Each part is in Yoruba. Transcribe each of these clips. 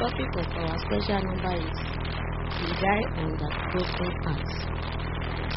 topic of our special number is We Die on the Broken Heart.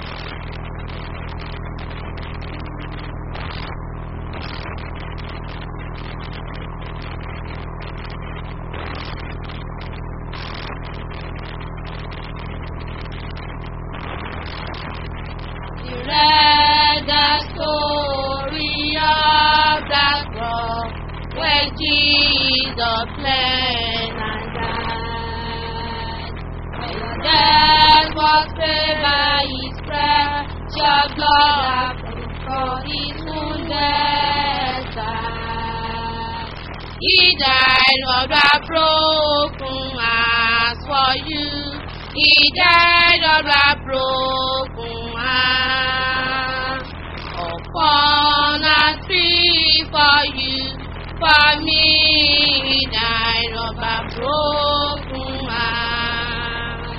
You read the story of the cross where Jesus bled and died. When your death was paid by His precious blood for His wounded side. He died of the broken heart for you. He died of the broken heart. Upon a tree for you, for me, he died of a broken heart.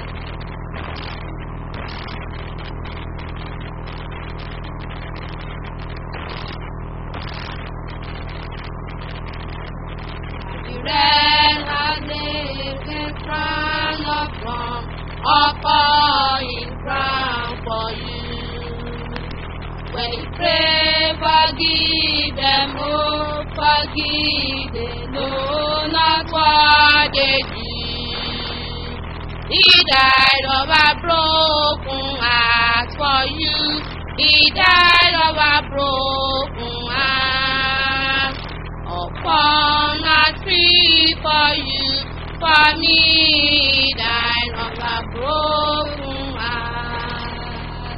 You ran a naked crown of from a falling crown for you. When you pray, forgive them, oh, forgive them, know not what they do. He died of a broken heart for you. He died of a broken heart. Upon a tree for you, for me, he died of a broken heart.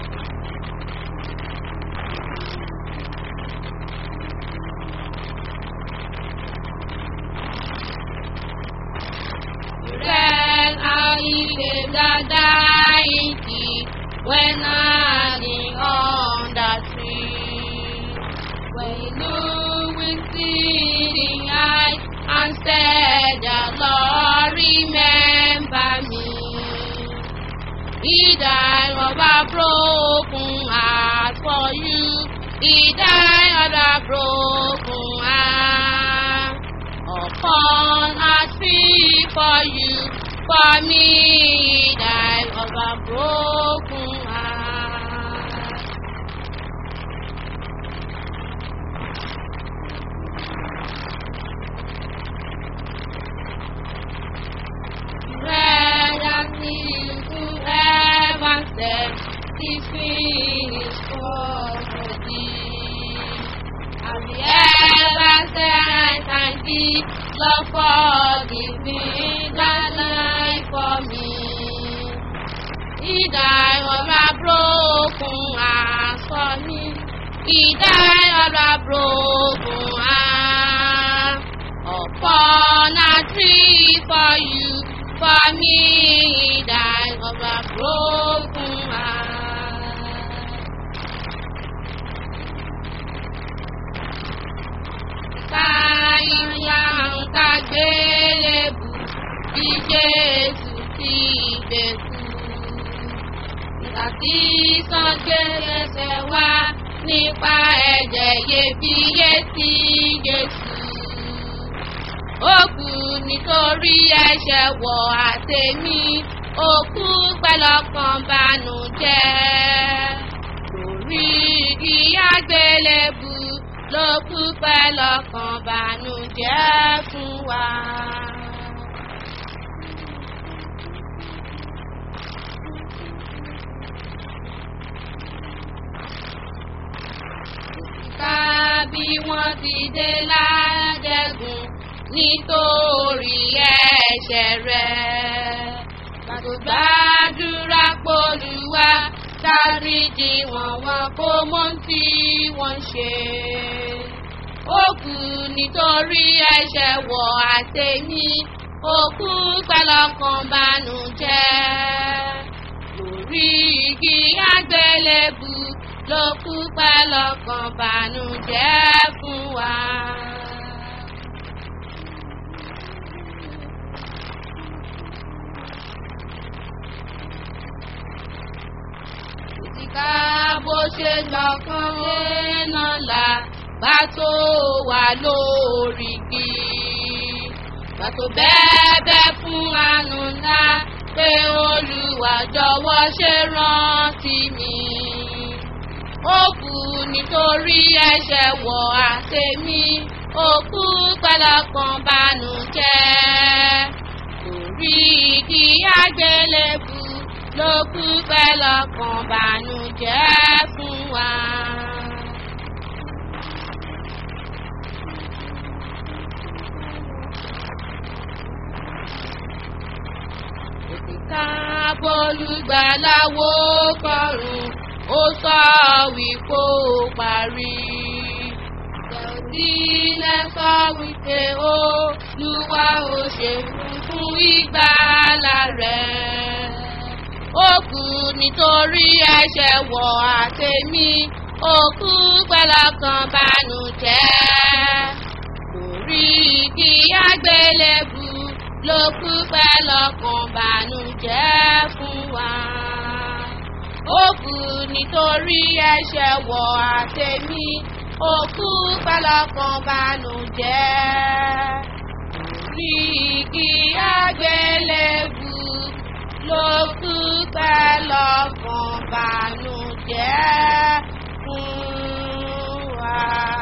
Then I gave the dying thief when hanging on the tree. When he looked with seeing eyes and said, "The Lord remember me." He died of a broken heart for you. He died of a broken heart upon a tree for you. For me, he died of a broken heart. Red and kneel to heaven said, This finished for thee. And the ever said, Thank thee, Lord, forgive me that life for me. He died of a broken heart for me. He died of a broken heart upon a tree for you. For me, he died of a broken heart. Káyọ̀ ń kagbélébù bí Jésù ti gbèkú. Nígbà tí sọ́gbẹ́sẹ̀ wá nípa ẹ̀jẹ̀ iyebíye tí Jésù. Ó kú nítorí ẹ̀ṣẹ̀ wọ̀ àtẹ̀mí. Òkú pẹ̀lọ́kàn bànújẹ́. Lórí igi àgbélébù ló kú pẹ̀lọ́kàn bànújẹ́ fún wa. ká bí wọ́n ti dé ládẹ́gùn nítorí ẹ̀ṣẹ̀ rẹ̀. Gbàgbọ́ gbàdúrà pòlùwà dáríjì wọ́n wọn kó mọ́ tí wọ́n ṣe. Ó kú nítorí ẹ̀ṣẹ̀ wọ̀ àtẹ̀mí, òkú pẹ̀lọ́kàn bànújẹ́. Lórí igi àgbélébù ló kú pẹ̀lọ́kàn bànújẹ́ fún wa. Ìtìká bó ṣe lọ́kàn lẹ́nà là bá tó wà lórí igi. Pàtó bẹ́ẹ̀bẹ́ fún àánú ńlá pé Olúwa jọ̀wọ́ ṣe rántí mi. Ó kú nítorí ẹ̀ṣẹ̀ wọ̀ àtẹ̀mí, ó kú pẹ̀lọ́kàn bànújẹ́. Torí ìdí àgbélébù ló kú pẹ̀lọ́kàn bànújẹ́ fún wa. Kábólúgbàláwo kọrùn ó sọ wípé ó parí. Tẹ̀sílẹ̀ sọ wípé ó lúwa ó ṣe fún ìgbàlà rẹ̀. Ó kú nítorí ẹ̀ṣẹ̀ wọ̀ àtẹ̀mí, ó kú pẹ̀lọ́kàn bànújẹ́. Torí igi àgbélébù ló kú pẹ̀lọ́kàn bànújẹ́ fún wa. Ó kú nítorí ẹ̀ṣẹ̀ wọ̀ àtẹ̀mí, ó kú pẹ̀lọ́kàn bànújẹ́. Torí igi àgbélébù ló kú pẹ̀lọ́kàn bànújẹ́ fún wa.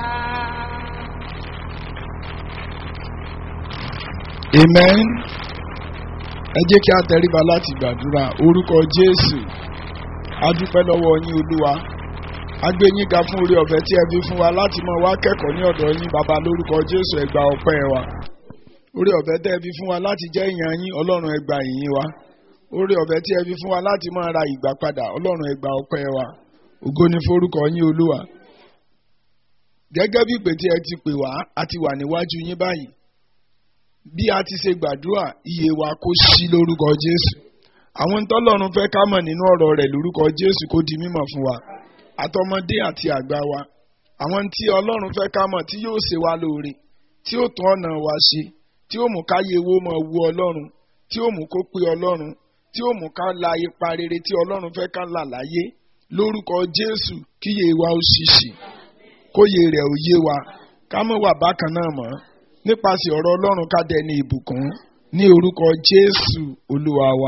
amen ẹ jẹ́ kí a tẹríba láti gbàdúrà orúkọ jésù a dúpẹ́ lọ́wọ́ yín olúwa a gbé yín ga fún orí ọ̀fẹ́ tí ẹ fi fún wa láti mọ wá kẹ́kọ̀ọ́ ní ọ̀dọ̀ yín bàbá lórúkọ jésù ẹ gba ọpẹ́ wa orí ọ̀fẹ́ tẹ́ ẹ fi fún wa láti jẹ́ ìyàn yín ọlọ́run ẹ gba ìyìn wa orí ọ̀fẹ́ tí ẹ fi fún wa láti máa ra ìgbà padà ọlọ́run ẹ gba ọpẹ́ wa ògo ni forúkọ yín olúwa gẹ́gẹ́ bí ìpè tí ẹ ti pè wá a ti wà níwájú yín báyìí bí a ti ṣe gbàdúrà iye wa kó sí lórúkọ jésù àwọn tọ́lọ́run fẹ́ ká mọ̀ nínú ọ̀rọ̀ rẹ̀ lórúkọ jésù kó di mímọ̀ fún wa àtọmọdé àti àgbà wa àwọn tí ọlọ́run fẹ́ ká mọ̀ tí yóò ṣe wá lóore tí ó tún ọ̀nà wa ṣe tí ó mú káyé owó mọ̀ wu ọlọ́run tí ó mú kó pé ọlọ́run tí ó mú ká la ipa rere tí ọlọ́run fẹ́ ká là láyé lórúkọ jésù kíyè wa ó ṣìṣì kóyè rẹ̀ ó yé wa ká mọ̀ wà bákan náà mọ́ nípasẹ̀ ọ̀rọ̀ ọlọ́run ká dẹni ìbùkún ní orúkọ jésù olúwa wa.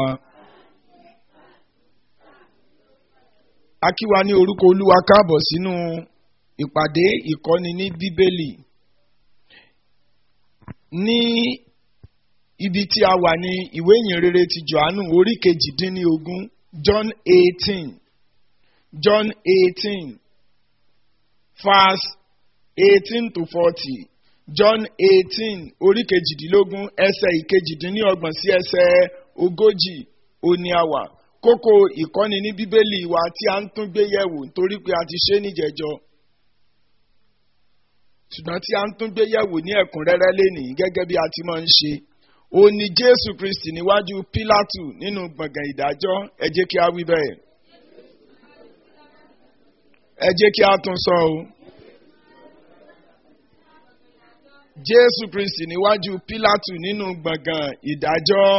a kí wa ní orúkọ olúwa káàbọ̀ sínú ìpàdé ìkọ́ni ní bíbélì ní ibi tí a wà ní ìwé ìyìnrere ti johannu orí kejìdínlógún john eighteen john eighteen verse eighteen to forty john eighteen orí kejìdínlógún ẹsẹ̀ ìkejìdínlọ́gbọ̀n sí ẹsẹ̀ ogójì òní àwà kókó ìkọ́ni ní bíbélì wa tí a ń tún gbé yẹ̀wò nítorí pé a ti ṣe é níjẹ̀jọ́ ṣùgbọ́n tí a ń tún gbé yẹ̀wò ní ẹ̀kúnrẹ́rẹ́ lénìí gẹ́gẹ́ bí a ti máa ń ṣe ó ní jésù kristi níwájú pílátù nínú gbọ̀ngàn ìdájọ́ ẹ jẹ́ kí a wí bẹ́ẹ̀ ẹ jẹ́ kí a tún sọ o. jésù kristi níwájú pílátù nínú gbọ̀ngàn ìdájọ́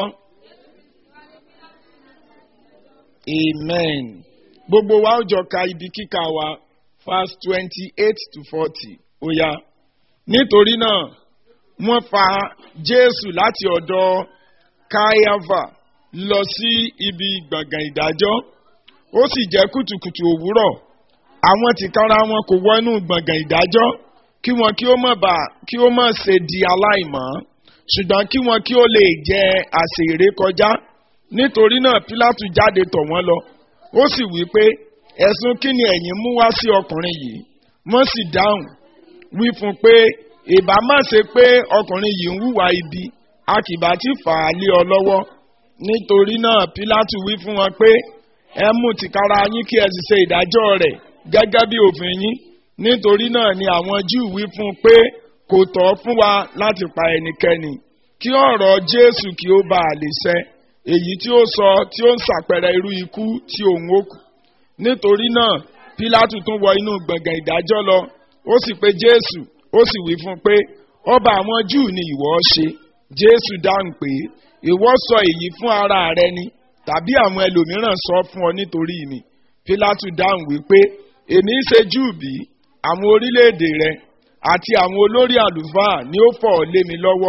amen gbogbo wa ó jọ ka ibi kíkà wa verse twenty eight to forty ó yá nítorí náà wọ́n fa jésù láti ọ̀dọ̀ káyáfà lọ sí ibi gbọ̀ngàn ìdájọ́ ó sì jẹ́ kùtùkùtù òwúrọ̀ àwọn tìkára wọn kò wọ inú gbọ̀ngàn ìdájọ́ kí wọn kí ó mọ̀ bá kí ó mọ̀ ṣe di aláìmọ́ ṣùgbọ́n kí wọn kí ó lè jẹ àsè ìrékọjá nítorí náà pílátù jáde tọ̀ wọ́n lọ ó sì wí pé ẹ̀sùn kí ni ẹ̀yin mú wá sí ọkùnrin yìí wọ́n sì dáhùn wí fún pé ìbá má ṣe pé ọkùnrin yìí ń hùwà ibi a kì bá ti fà á lé ọ lọ́wọ́ nítorí náà pílátù wí fún wọn pé ẹ mú tìkára yín kí ẹ sì ṣe ìdájọ́ rẹ̀ gẹ́gẹ́ bí òfin yín nítorí náà ni àwọn júù wí fún un pé kò tọ́ fún wa láti pa ẹnikẹ́ni kí ọ̀rọ̀ jésù kí ó bá a lè ṣẹ èyí tí ó sọ tí ó ń ṣàpẹẹrẹ irú ikú tí òun ó kù nítorí náà pílátù tún wọ inú gbọ̀ngàn ìdájọ́ lọ ó sì pe jésù ó sì wí fún un pé ọba àwọn júù ni ìwọ ṣe jésù dáhùn pé ìwọ sọ èyí fún ara rẹ ni tàbí àwọn ẹlòmíràn sọ fún ọ nítorí mi pílátù dáhùn wípé èmi ń ṣe júù bí àwọn orílẹ̀-èdè rẹ àti àwọn olórí àlùfáà ni ó fọ̀ ọ́ lé mi lọ́wọ́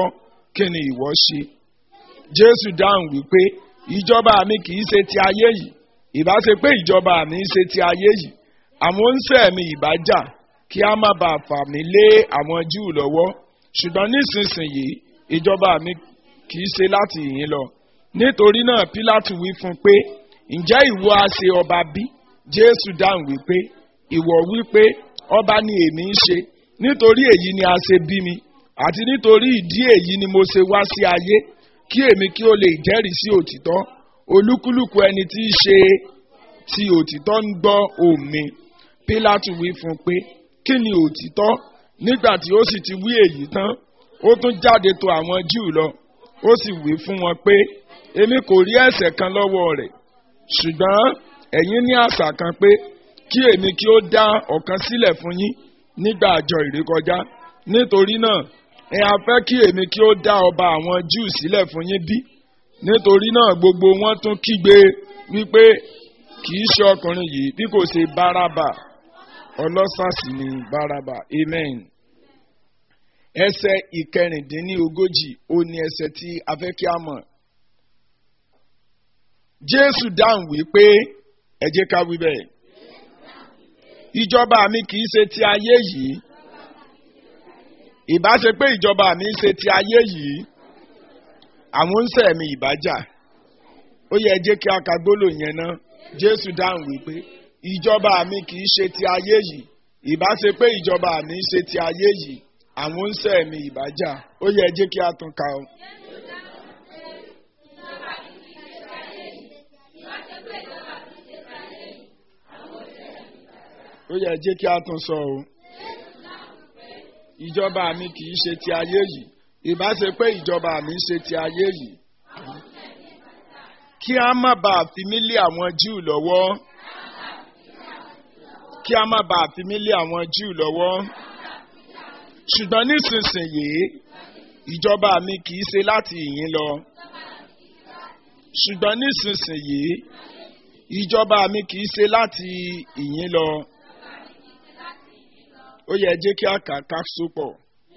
kí ni ìwọ ṣe jésù dáhùn wípé ìjọba mi kì í ṣe ti ayé yìí ìbá ṣe pé ìjọba mi ń ṣe ti ayé yìí àwọn oníṣẹ́ mi ìbá jà kí a má bàa fà mí lé àwọn júù lọ́wọ́ ṣùgbọ́n nísinsìnyí ìjọba mi kì í ṣe láti ìyín lọ nítorí náà pílátù wí fún un pé ǹjẹ́ ìwọ á ṣe ọba bí jésù dáhùn wípé ìwọ wípé ọba ni èmi ń ṣe nítorí èyí ni a ṣe bí mi àti nítorí ìdí èyí ni mo ṣe wá sí ayé kí èmi kí ó lè jẹ́rìí sí òtítọ́ olúkúlùkù ẹni tí í ṣe ti òtítọ́ ń gbọ́ òmi pílátù wí fún un pé kí ni òtítọ́ nígbà tí ó sì ti wí èyí tán ó tún jáde tọ̀ àwọn júù lọ ó sì wí fún wọn pé èmi kò rí ẹ̀ṣẹ̀ kan lọ́wọ́ rẹ̀ ṣùgbọ́n ẹ̀yin ní àṣà kan pé kí èmi kí ó dá ọ̀kan sílẹ̀ fún yín nígbà àjọ ìrékọjá nítorí náà ẹ á fẹ́ kí èmi kí ó dá ọba àwọn júù sílẹ̀ fún yín bí nítorí náà gbogbo wọn tún kígbe wípé kì í ṣe ọkùnrin yìí bí kò ṣe báràbà ọlọ́sàsì ni báràbà amen ẹsẹ̀ ìkẹrìndínlógójì ó ní ẹsẹ̀ tí a fẹ́ kí a mọ̀ jésù dáhùn wípé ẹ jẹ́ ká wí bẹ́ẹ̀ ìjọba mi kì í ṣe ti ayé yìí ìbá ṣe pé ìjọba mi ń ṣe ti ayé yìí àwọn ń sẹ̀ mi ìbájà ó yẹ jẹ́ kí a ka gbólóhùn yẹn ná jésù dáhùn wípé ìjọba mi kì í ṣe ti ayé yìí ìbá ṣe pé ìjọba mi ń ṣe ti ayé yìí àwọn ń sẹ̀ mi ìbájà ó yẹ jẹ́ kí a tún ka o. ó yẹ jẹ́ kí a tún sọ o. ìjọba mi kì í ṣe ti ayé yìí ìbá ṣe pé ìjọba mi ń ṣe ti ayé yìí. kí a má bàa fi mí lé àwọn júù lọ́wọ́. kí a má bàa fi mí lé àwọn júù lọ́wọ́. ṣùgbọ́n nísinsìnyí ìjọba mi kì í ṣe láti ìyín lọ. ṣùgbọ́n nísinsìnyí ìjọba mi kì í ṣe láti ìyín lọ ó yẹ jẹ́ kí a kà ká sopọ̀.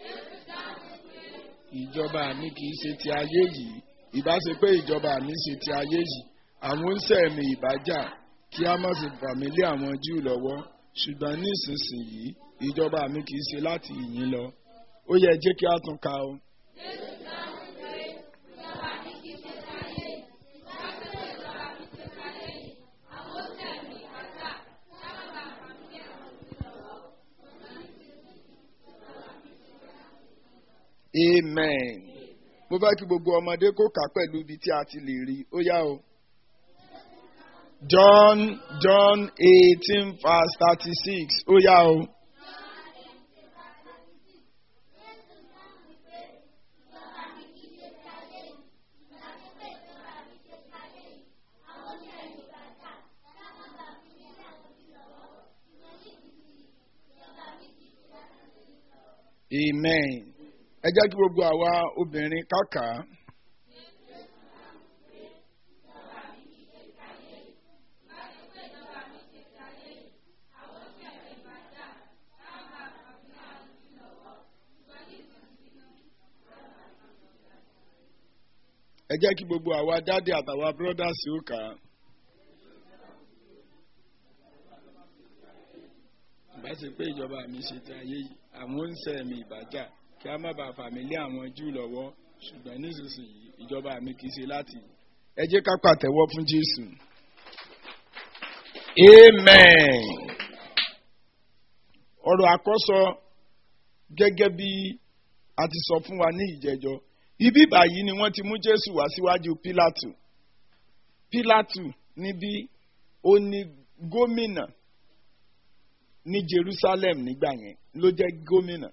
ìjọba mi kì í ṣe ti ayé yìí ìbá ṣe pé ìjọba mi ṣe ti ayé yìí àwọn oníṣẹ́ mi ìbájà kí a má sì fà mí lé àwọn júù lọ́wọ́ ṣùgbọ́n ní ìsinsìnyí ìjọba mi kì í ṣe láti ìyín lọ ó yẹ jẹ́ kí a tún ka o. amen mo fẹ́ kí gbogbo ọmọdé kó kà pẹ̀lú ibi tí a ti lè rí ó yá o. John John eighteen verse thirty six ó yá o. amen ẹ jẹ́ kí gbogbo àwa obìnrin kákà. ẹ jẹ́ kí gbogbo àwa dáàdì àtàwa bírọ́dàsì ó kà á. bá ṣe pé ìjọba mi ṣe ti ayé yìí àwọn ń sẹ́ mi ìbàjá kí a má bàa fà mí lé àwọn jù lọ́wọ́ ṣùgbọ́n nísinsìnyí ìjọba mi kì í ṣe láti ẹ jẹ́ ká pàtẹ́wọ́ fún Jésù. Amen. ọ̀rọ̀ àkọ́sọ gẹ́gẹ́ bí a ti sọ fún wa ní ìjẹjọ́ ibi báyìí ni wọ́n ti mú Jésù wá síwájú Pílátù Pílátù níbí ó ní gómìnà ní Jerusalem nígbà yẹn ló jẹ́ gómìnà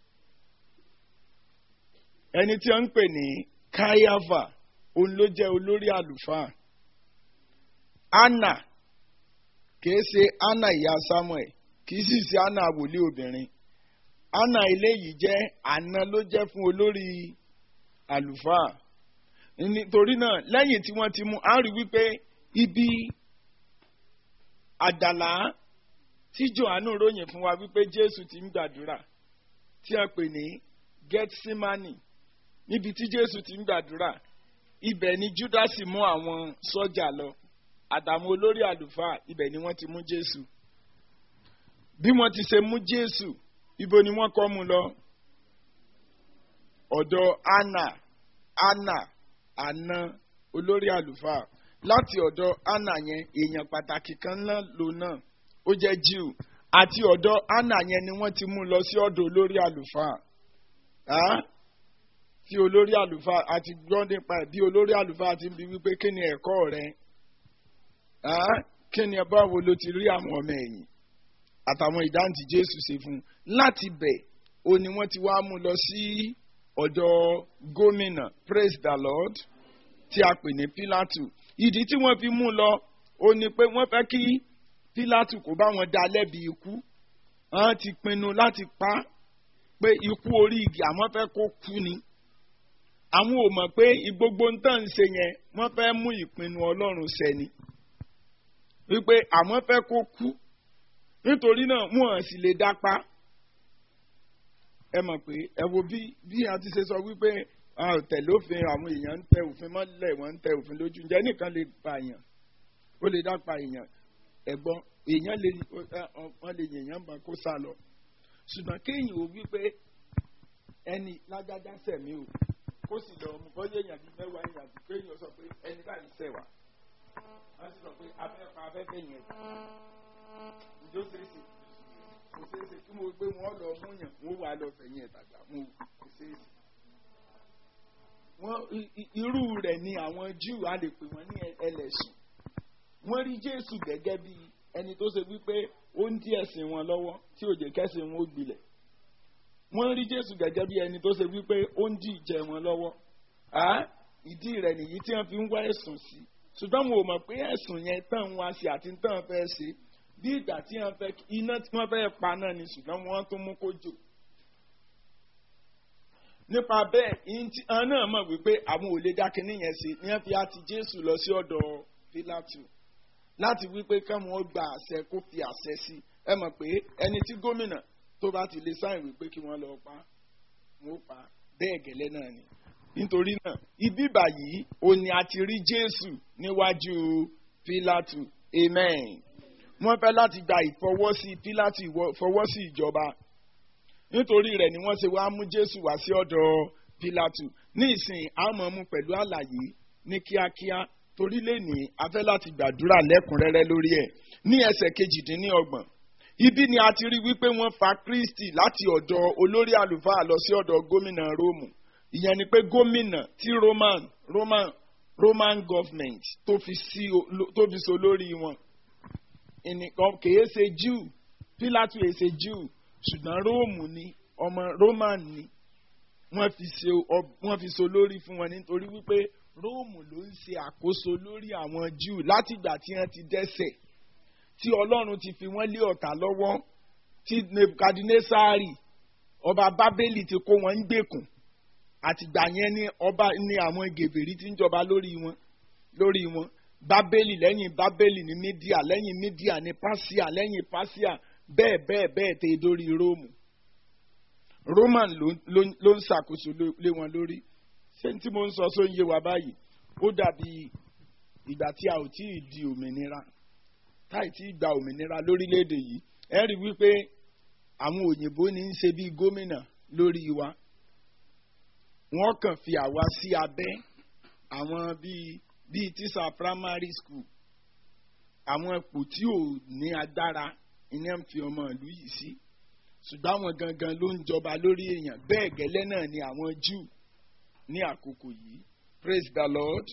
ẹni tí wọ́n ń pè ní káyáfà òun ló jẹ́ olórí àlùfáà anna kìí ṣe anna ìyá samuel kìí sì ṣe anna wòlíì obìnrin anna eléyìí jẹ́ àna ló jẹ́ fún olórí àlùfáà nítorí náà lẹ́yìn tí wọ́n ti mú a rí wípé ibi àdàlà tí johannu ròyìn fún wa wípé jésù ti ń gbàdúrà tí a pè ní gethsemane níbi tí jésù ti ń gbàdúrà ibẹ̀ ni júdásì mú àwọn sọ́jà lọ àtàwọn olórí àlùfáà ibẹ̀ ni wọ́n ti mú jésù bí wọ́n ti ṣe mú jésù ibo ni wọ́n kọ́ mu lọ ọ̀dọ̀ anna anna àna olórí àlùfáà láti ọ̀dọ̀ anna yẹn èèyàn pàtàkì kan náà lò náà ó jẹ́ jew àti ọ̀dọ̀ anna yẹn ni wọ́n ti mú lọ sí ọ̀dọ̀ olórí àlùfáà Ah? tí olórí àlùfáà àti gbọ́ nípa ẹ̀ bí olórí àlùfáà ti ń bi wípé kí ni ẹ̀kọ́ rẹ Ah? kí ni báwo ló ti rí àwọn ọmọ ẹ̀yìn àtàwọn ìdáǹtì jésù ṣe fún un láti bẹ̀ ó ní wọ́n ti wá mú lọ sí ọ̀dọ̀ gómìnà praise the lord tí a pè ní pílátù ìdí tí wọ́n fi mú un lọ ó ní pé wọ́n fẹ́ kí pílátù kó bá wọn dá lẹ́bi ikú wọ́n ti pinnu láti pa á pé ikú orí igi àwọn fẹ́ kó kú ni àwọn ò mọ̀ pé gbogbo ń tàn ń ṣe yẹn wọ́n fẹ́ mú ìpinnu ọlọ́run ṣẹ ni wípé àwọn fẹ́ kó kú nítorí náà wọn sì lè dápa ẹ mọ̀ pé ẹ wo bí bí a ti ṣe sọ wípé tẹ̀lé òfin àwọn èèyàn ń tẹ òfin mọ́lẹ̀ wọ́n ń tẹ òfin lójú ǹjẹ́ nìkan lè pa èèyàn ó lè dápa èèyàn ẹ̀gbọ́n èèyàn lè wọ́n lè yèèyàn bá kó sá lọ ṣùgbọ́n kéèyàn ò wípé ẹni lágbájá sẹ̀mí o kó sì lọ ọmọ bọ́yé èèyàn bíi mẹ́wàá èèyàn bíi kéèyàn sọ pé ẹni báyìí sẹ̀ wá wọ́n sì sọ pé afẹ́fẹ́ afẹ́fẹ́ yẹn ìjọ ṣeéṣe kò ṣeéṣe kí mo gbé wọn lọ mú yàn wọn wà lọ fẹ̀yìn ẹ̀ tàgbà mo kò ṣeéṣe. wọ́n irú rẹ̀ ni àwọn Júù a lè pè wọ́n ní ẹlẹ́sìn wọ́n rí Jésù gẹ́gẹ́ bí ẹni tó ṣe wípé ó ń dí ẹ̀sìn wọn lọ́wọ́ tí ò jẹ́ kẹ́sìn wọn ó gbilẹ̀ wọ́n rí Jésù gẹ́gẹ́ bí ẹni tó ṣe wípé ó ń dí ìjẹ wọn lọ́wọ́ ìdí rẹ̀ nìyí tí wọ́n fi ń wá ẹ̀sùn sí ṣùgbọ́n mo mọ̀ pé ẹ̀sùn yẹn tán wọn ṣe àti tán fẹ́ ṣe bí ìgbà tí wọ́n fẹ́ iná tí wọ́n fẹ́ pa náà ni ṣùgbọ́n wọ́n tún mú kó jò nípa bẹ́ẹ̀ àwọn náà mọ̀ wípé àwọn ò lè dá kinní yẹn ṣe ní wọ́n fi àti Jésù lọ sí ọ̀dọ̀ Pílátù láti wípé káwọn ó gba àṣẹ kó fi àṣẹ sí ẹ mọ̀ pé ẹni tí gómìnà tó bá ti lè sáyìn wípé kí wọ́n lọ pa wọ́n ó pa bẹ́ẹ̀ gẹ́lẹ́ náà ni nítorí náà ibi báyìí ó ní a ti rí Jésù níwájú Pílátù amen wọ́n fẹ́ láti gba ìfọwọ́sí Pílátù ìfọwọ́sí ìjọba nítorí rẹ̀ ni wọ́n ṣe wá mú Jésù wá sí ọ̀dọ̀ Pílátù ní ìsìn àmọ́ mú pẹ̀lú àlàyé ní kíákíá torí lè ní a fẹ́ láti gbàdúrà lẹ́kùnrẹ́rẹ́ lórí ẹ̀ ní ẹsẹ̀ kejìdínlọ́gbọ̀n ibi ni a ti rí wípé wọ́n fa Kristi láti ọ̀dọ̀ olórí àlùfáà lọ sí ọ̀dọ̀ gómìnà Róòmù ìyẹn ni pé gómìnà tí Roman Roman Roman government tó fi sí tó fi so lórí wọn ẹnìkan kìí ṣe Jew Pílátù èyí ṣe Jew ṣùgbọ́n Róòmù ni ọmọ Roman ni wọ́n fi so wọ́n fi so lórí fún wọn nítorí wípé róòmù ló ń ṣe àkóso lórí àwọn júù látìgbà tí wọ́n ti dẹ́ṣẹ̀ tí ọlọ́run ti fi wọ́n lé ọ̀tá lọ́wọ́ tí nebukadnesari ọba bábélì ti kó wọn ń gbèkùn àtìgbà yẹn ni ọba ni àwọn gèbèrí ti ń jọba lórí wọn lórí wọn bábélì lẹ́yìn bábélì ní mídíà lẹ́yìn mídíà ní pásíà lẹ́yìn pásíà bẹ́ẹ̀ bẹ́ẹ̀ bẹ́ẹ̀ tẹ dórí róòmù roman ló ń ṣàkóso lé wọn lórí ṣé tí mo ń sọ só ń yé wa báyìí ó dàbí ìgbà tí a ò tí ì di òmìnira táì tí ì gba òmìnira lórílẹ̀‐èdè yìí ẹ rí wípé àwọn òyìnbó ní í ṣe bíi gómìnà lórí wa wọ́n kàn fi àwa sí abẹ́ àwọn bíi bíi tíṣà primary school àwọn ipò tí ò ní agbára iná ń fi ọmọ ìlú yìí sí ṣùgbọ́n àwọn gangan ló ń jọba lórí èèyàn bẹ́ẹ̀ gẹ́lẹ́ náà ni àwọn Júù ní àkókò yìí praise the lord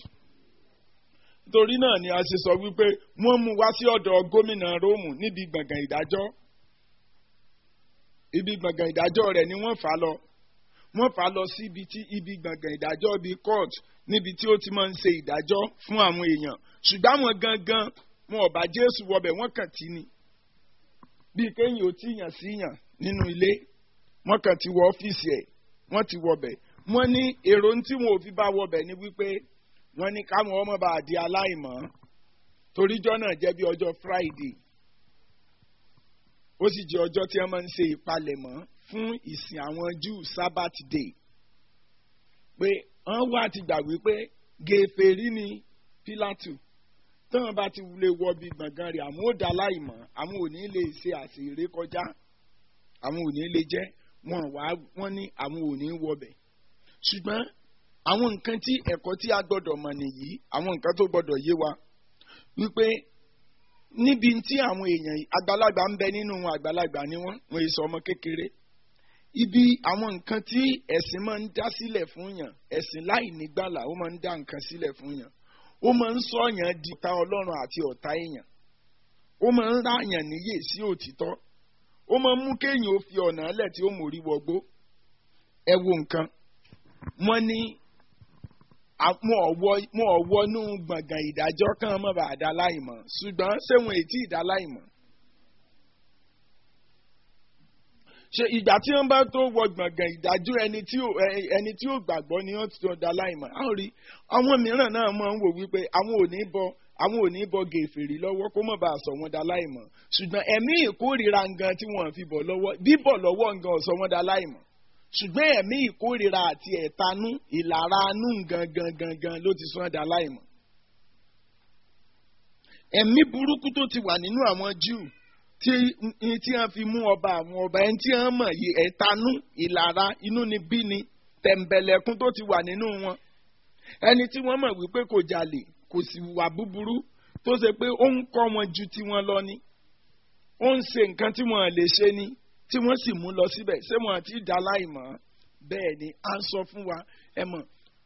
nítorí náà ni a ṣe sọ wípé wọ́n mú wá sí ọ̀dọ̀ gómìnà róòmù níbi gbọ̀ngàn ìdájọ́ ibi gbọ̀ngàn ìdájọ́ rẹ̀ ni wọ́n fà á lọ wọ́n fà á lọ sí ibi tí ibi gbọ̀ngàn ìdájọ́ bíi court níbi tí ó ti máa ń ṣe ìdájọ́ fún àwọn èèyàn ṣùgbọ́n àwọn gangan wọn ò bá jésù wọbẹ̀ wọ́n kàn tí ni bíi kéèyàn ò tí yàn sí yàn nínú ilé wọ́n kàn ti wọ ọ́fíìsì ẹ̀ wọ́n ti wọbẹ̀ wọ́n ní èrò tí wọn ò fi bá wọbẹ̀ ni wípé wọ́n ní káwọn ọmọ bá di aláìmọ́ toríjọ́ náà jẹ́ bí ọjọ́ friday ó sì jẹ́ ọjọ́ tí wọ́n máa ń ṣe ìpalẹ̀mọ́ fún ìsìn àwọn Júù sabbath day pé wọ́n wá ti gbà wípé gèfèrí ni pílátù tọ́wọ́n bá ti lè wọ bí gbọ̀ngàn rẹ̀ àwọn ò dá láìmọ̀ àwọn ò ní lè ṣe àṣìírí kọjá àwọn ò ní lè jẹ́ wọn wá wọ́n ní àwọn ò ní wọbẹ̀ ṣùgbọ́n àwọn nǹkan tí ẹ̀kọ́ tí a gbọ́dọ̀ mọ̀ nìyí àwọn nǹkan tó gbọ́dọ̀ yé wa wípé níbi tí àwọn èèyàn àgbàlagbà ń bẹ nínú wọn àgbàlagbà ni wọ́n wọ́n èso ọmọ kékeré ibi àwọn nǹkan tí ẹ̀sìn máa ń dá sílẹ̀ fún yàn ẹ̀sìn láì nígbàlà ó máa ń dá nǹkan sílẹ̀ fún yàn ó máa ń sọ yàn di ta ọlọ́run àti ọ̀tá èèyàn ó máa ń ráyàn níyè sí òtítọ́ ó máa ń mú kéèyàn ó fi ọ̀nà ẹlẹ̀ tí ó mórí wọgbó ẹ wo nǹkan wọ́n ní mo ọ̀wọ́ nú gbọ̀ngàn ìdájọ́ kan mọ́ bá dá láìmọ̀ ṣùgbọ́n ṣé wọn ètí ìdá láìmọ̀ ṣe ìgbà tí wọ́n bá tó wọ gbọ̀ngàn ìdájọ́ ẹni tí ò ẹni tí ò gbàgbọ́ ni wọ́n ti tó dá láìmọ̀ á rí àwọn mìíràn náà máa ń wò wípé àwọn ò ní bọ àwọn ò ní bọ gèfèrè lọ́wọ́ kó mọ̀ bá a sọ wọn dá láìmọ̀ ṣùgbọ́n ẹ̀mí ìkórìíra ngan tí wọ́n fi bọ̀ lọ́wọ́ bíbọ̀ lọ́wọ́ ngan ọ̀sọ́ wọn dá láìmọ̀ ṣùgbọ́n ẹ̀mí ìkórìíra àti ẹ̀tanú ìlara anú gangan gangan ló ti sọ́n dá láìmọ̀. ẹ̀mí burúkú tó ti wà nínú àwọn Júù tí tí wọ́n fi mú ọba àwọn ọba ẹni tí wọ́n mọ̀ yìí ẹ̀tanú ìlara inú ni bí ni tẹ̀m̀bẹ̀lẹ̀kún tó ti wà nínú wọn. ẹni tí wọ́n mọ̀ wípé kò jalè kò sì wà búburú tó ṣe pé ó ń kọ́ wọn ju tiwọn lọ ni ó ń ṣe nǹkan tí wọ́n lè ṣe ni tí wọ́n sì mú lọ síbẹ̀ ṣé wọ́n ti dá láìmọ̀ bẹ́ẹ̀ ni à ń sọ fún wa ẹ mọ̀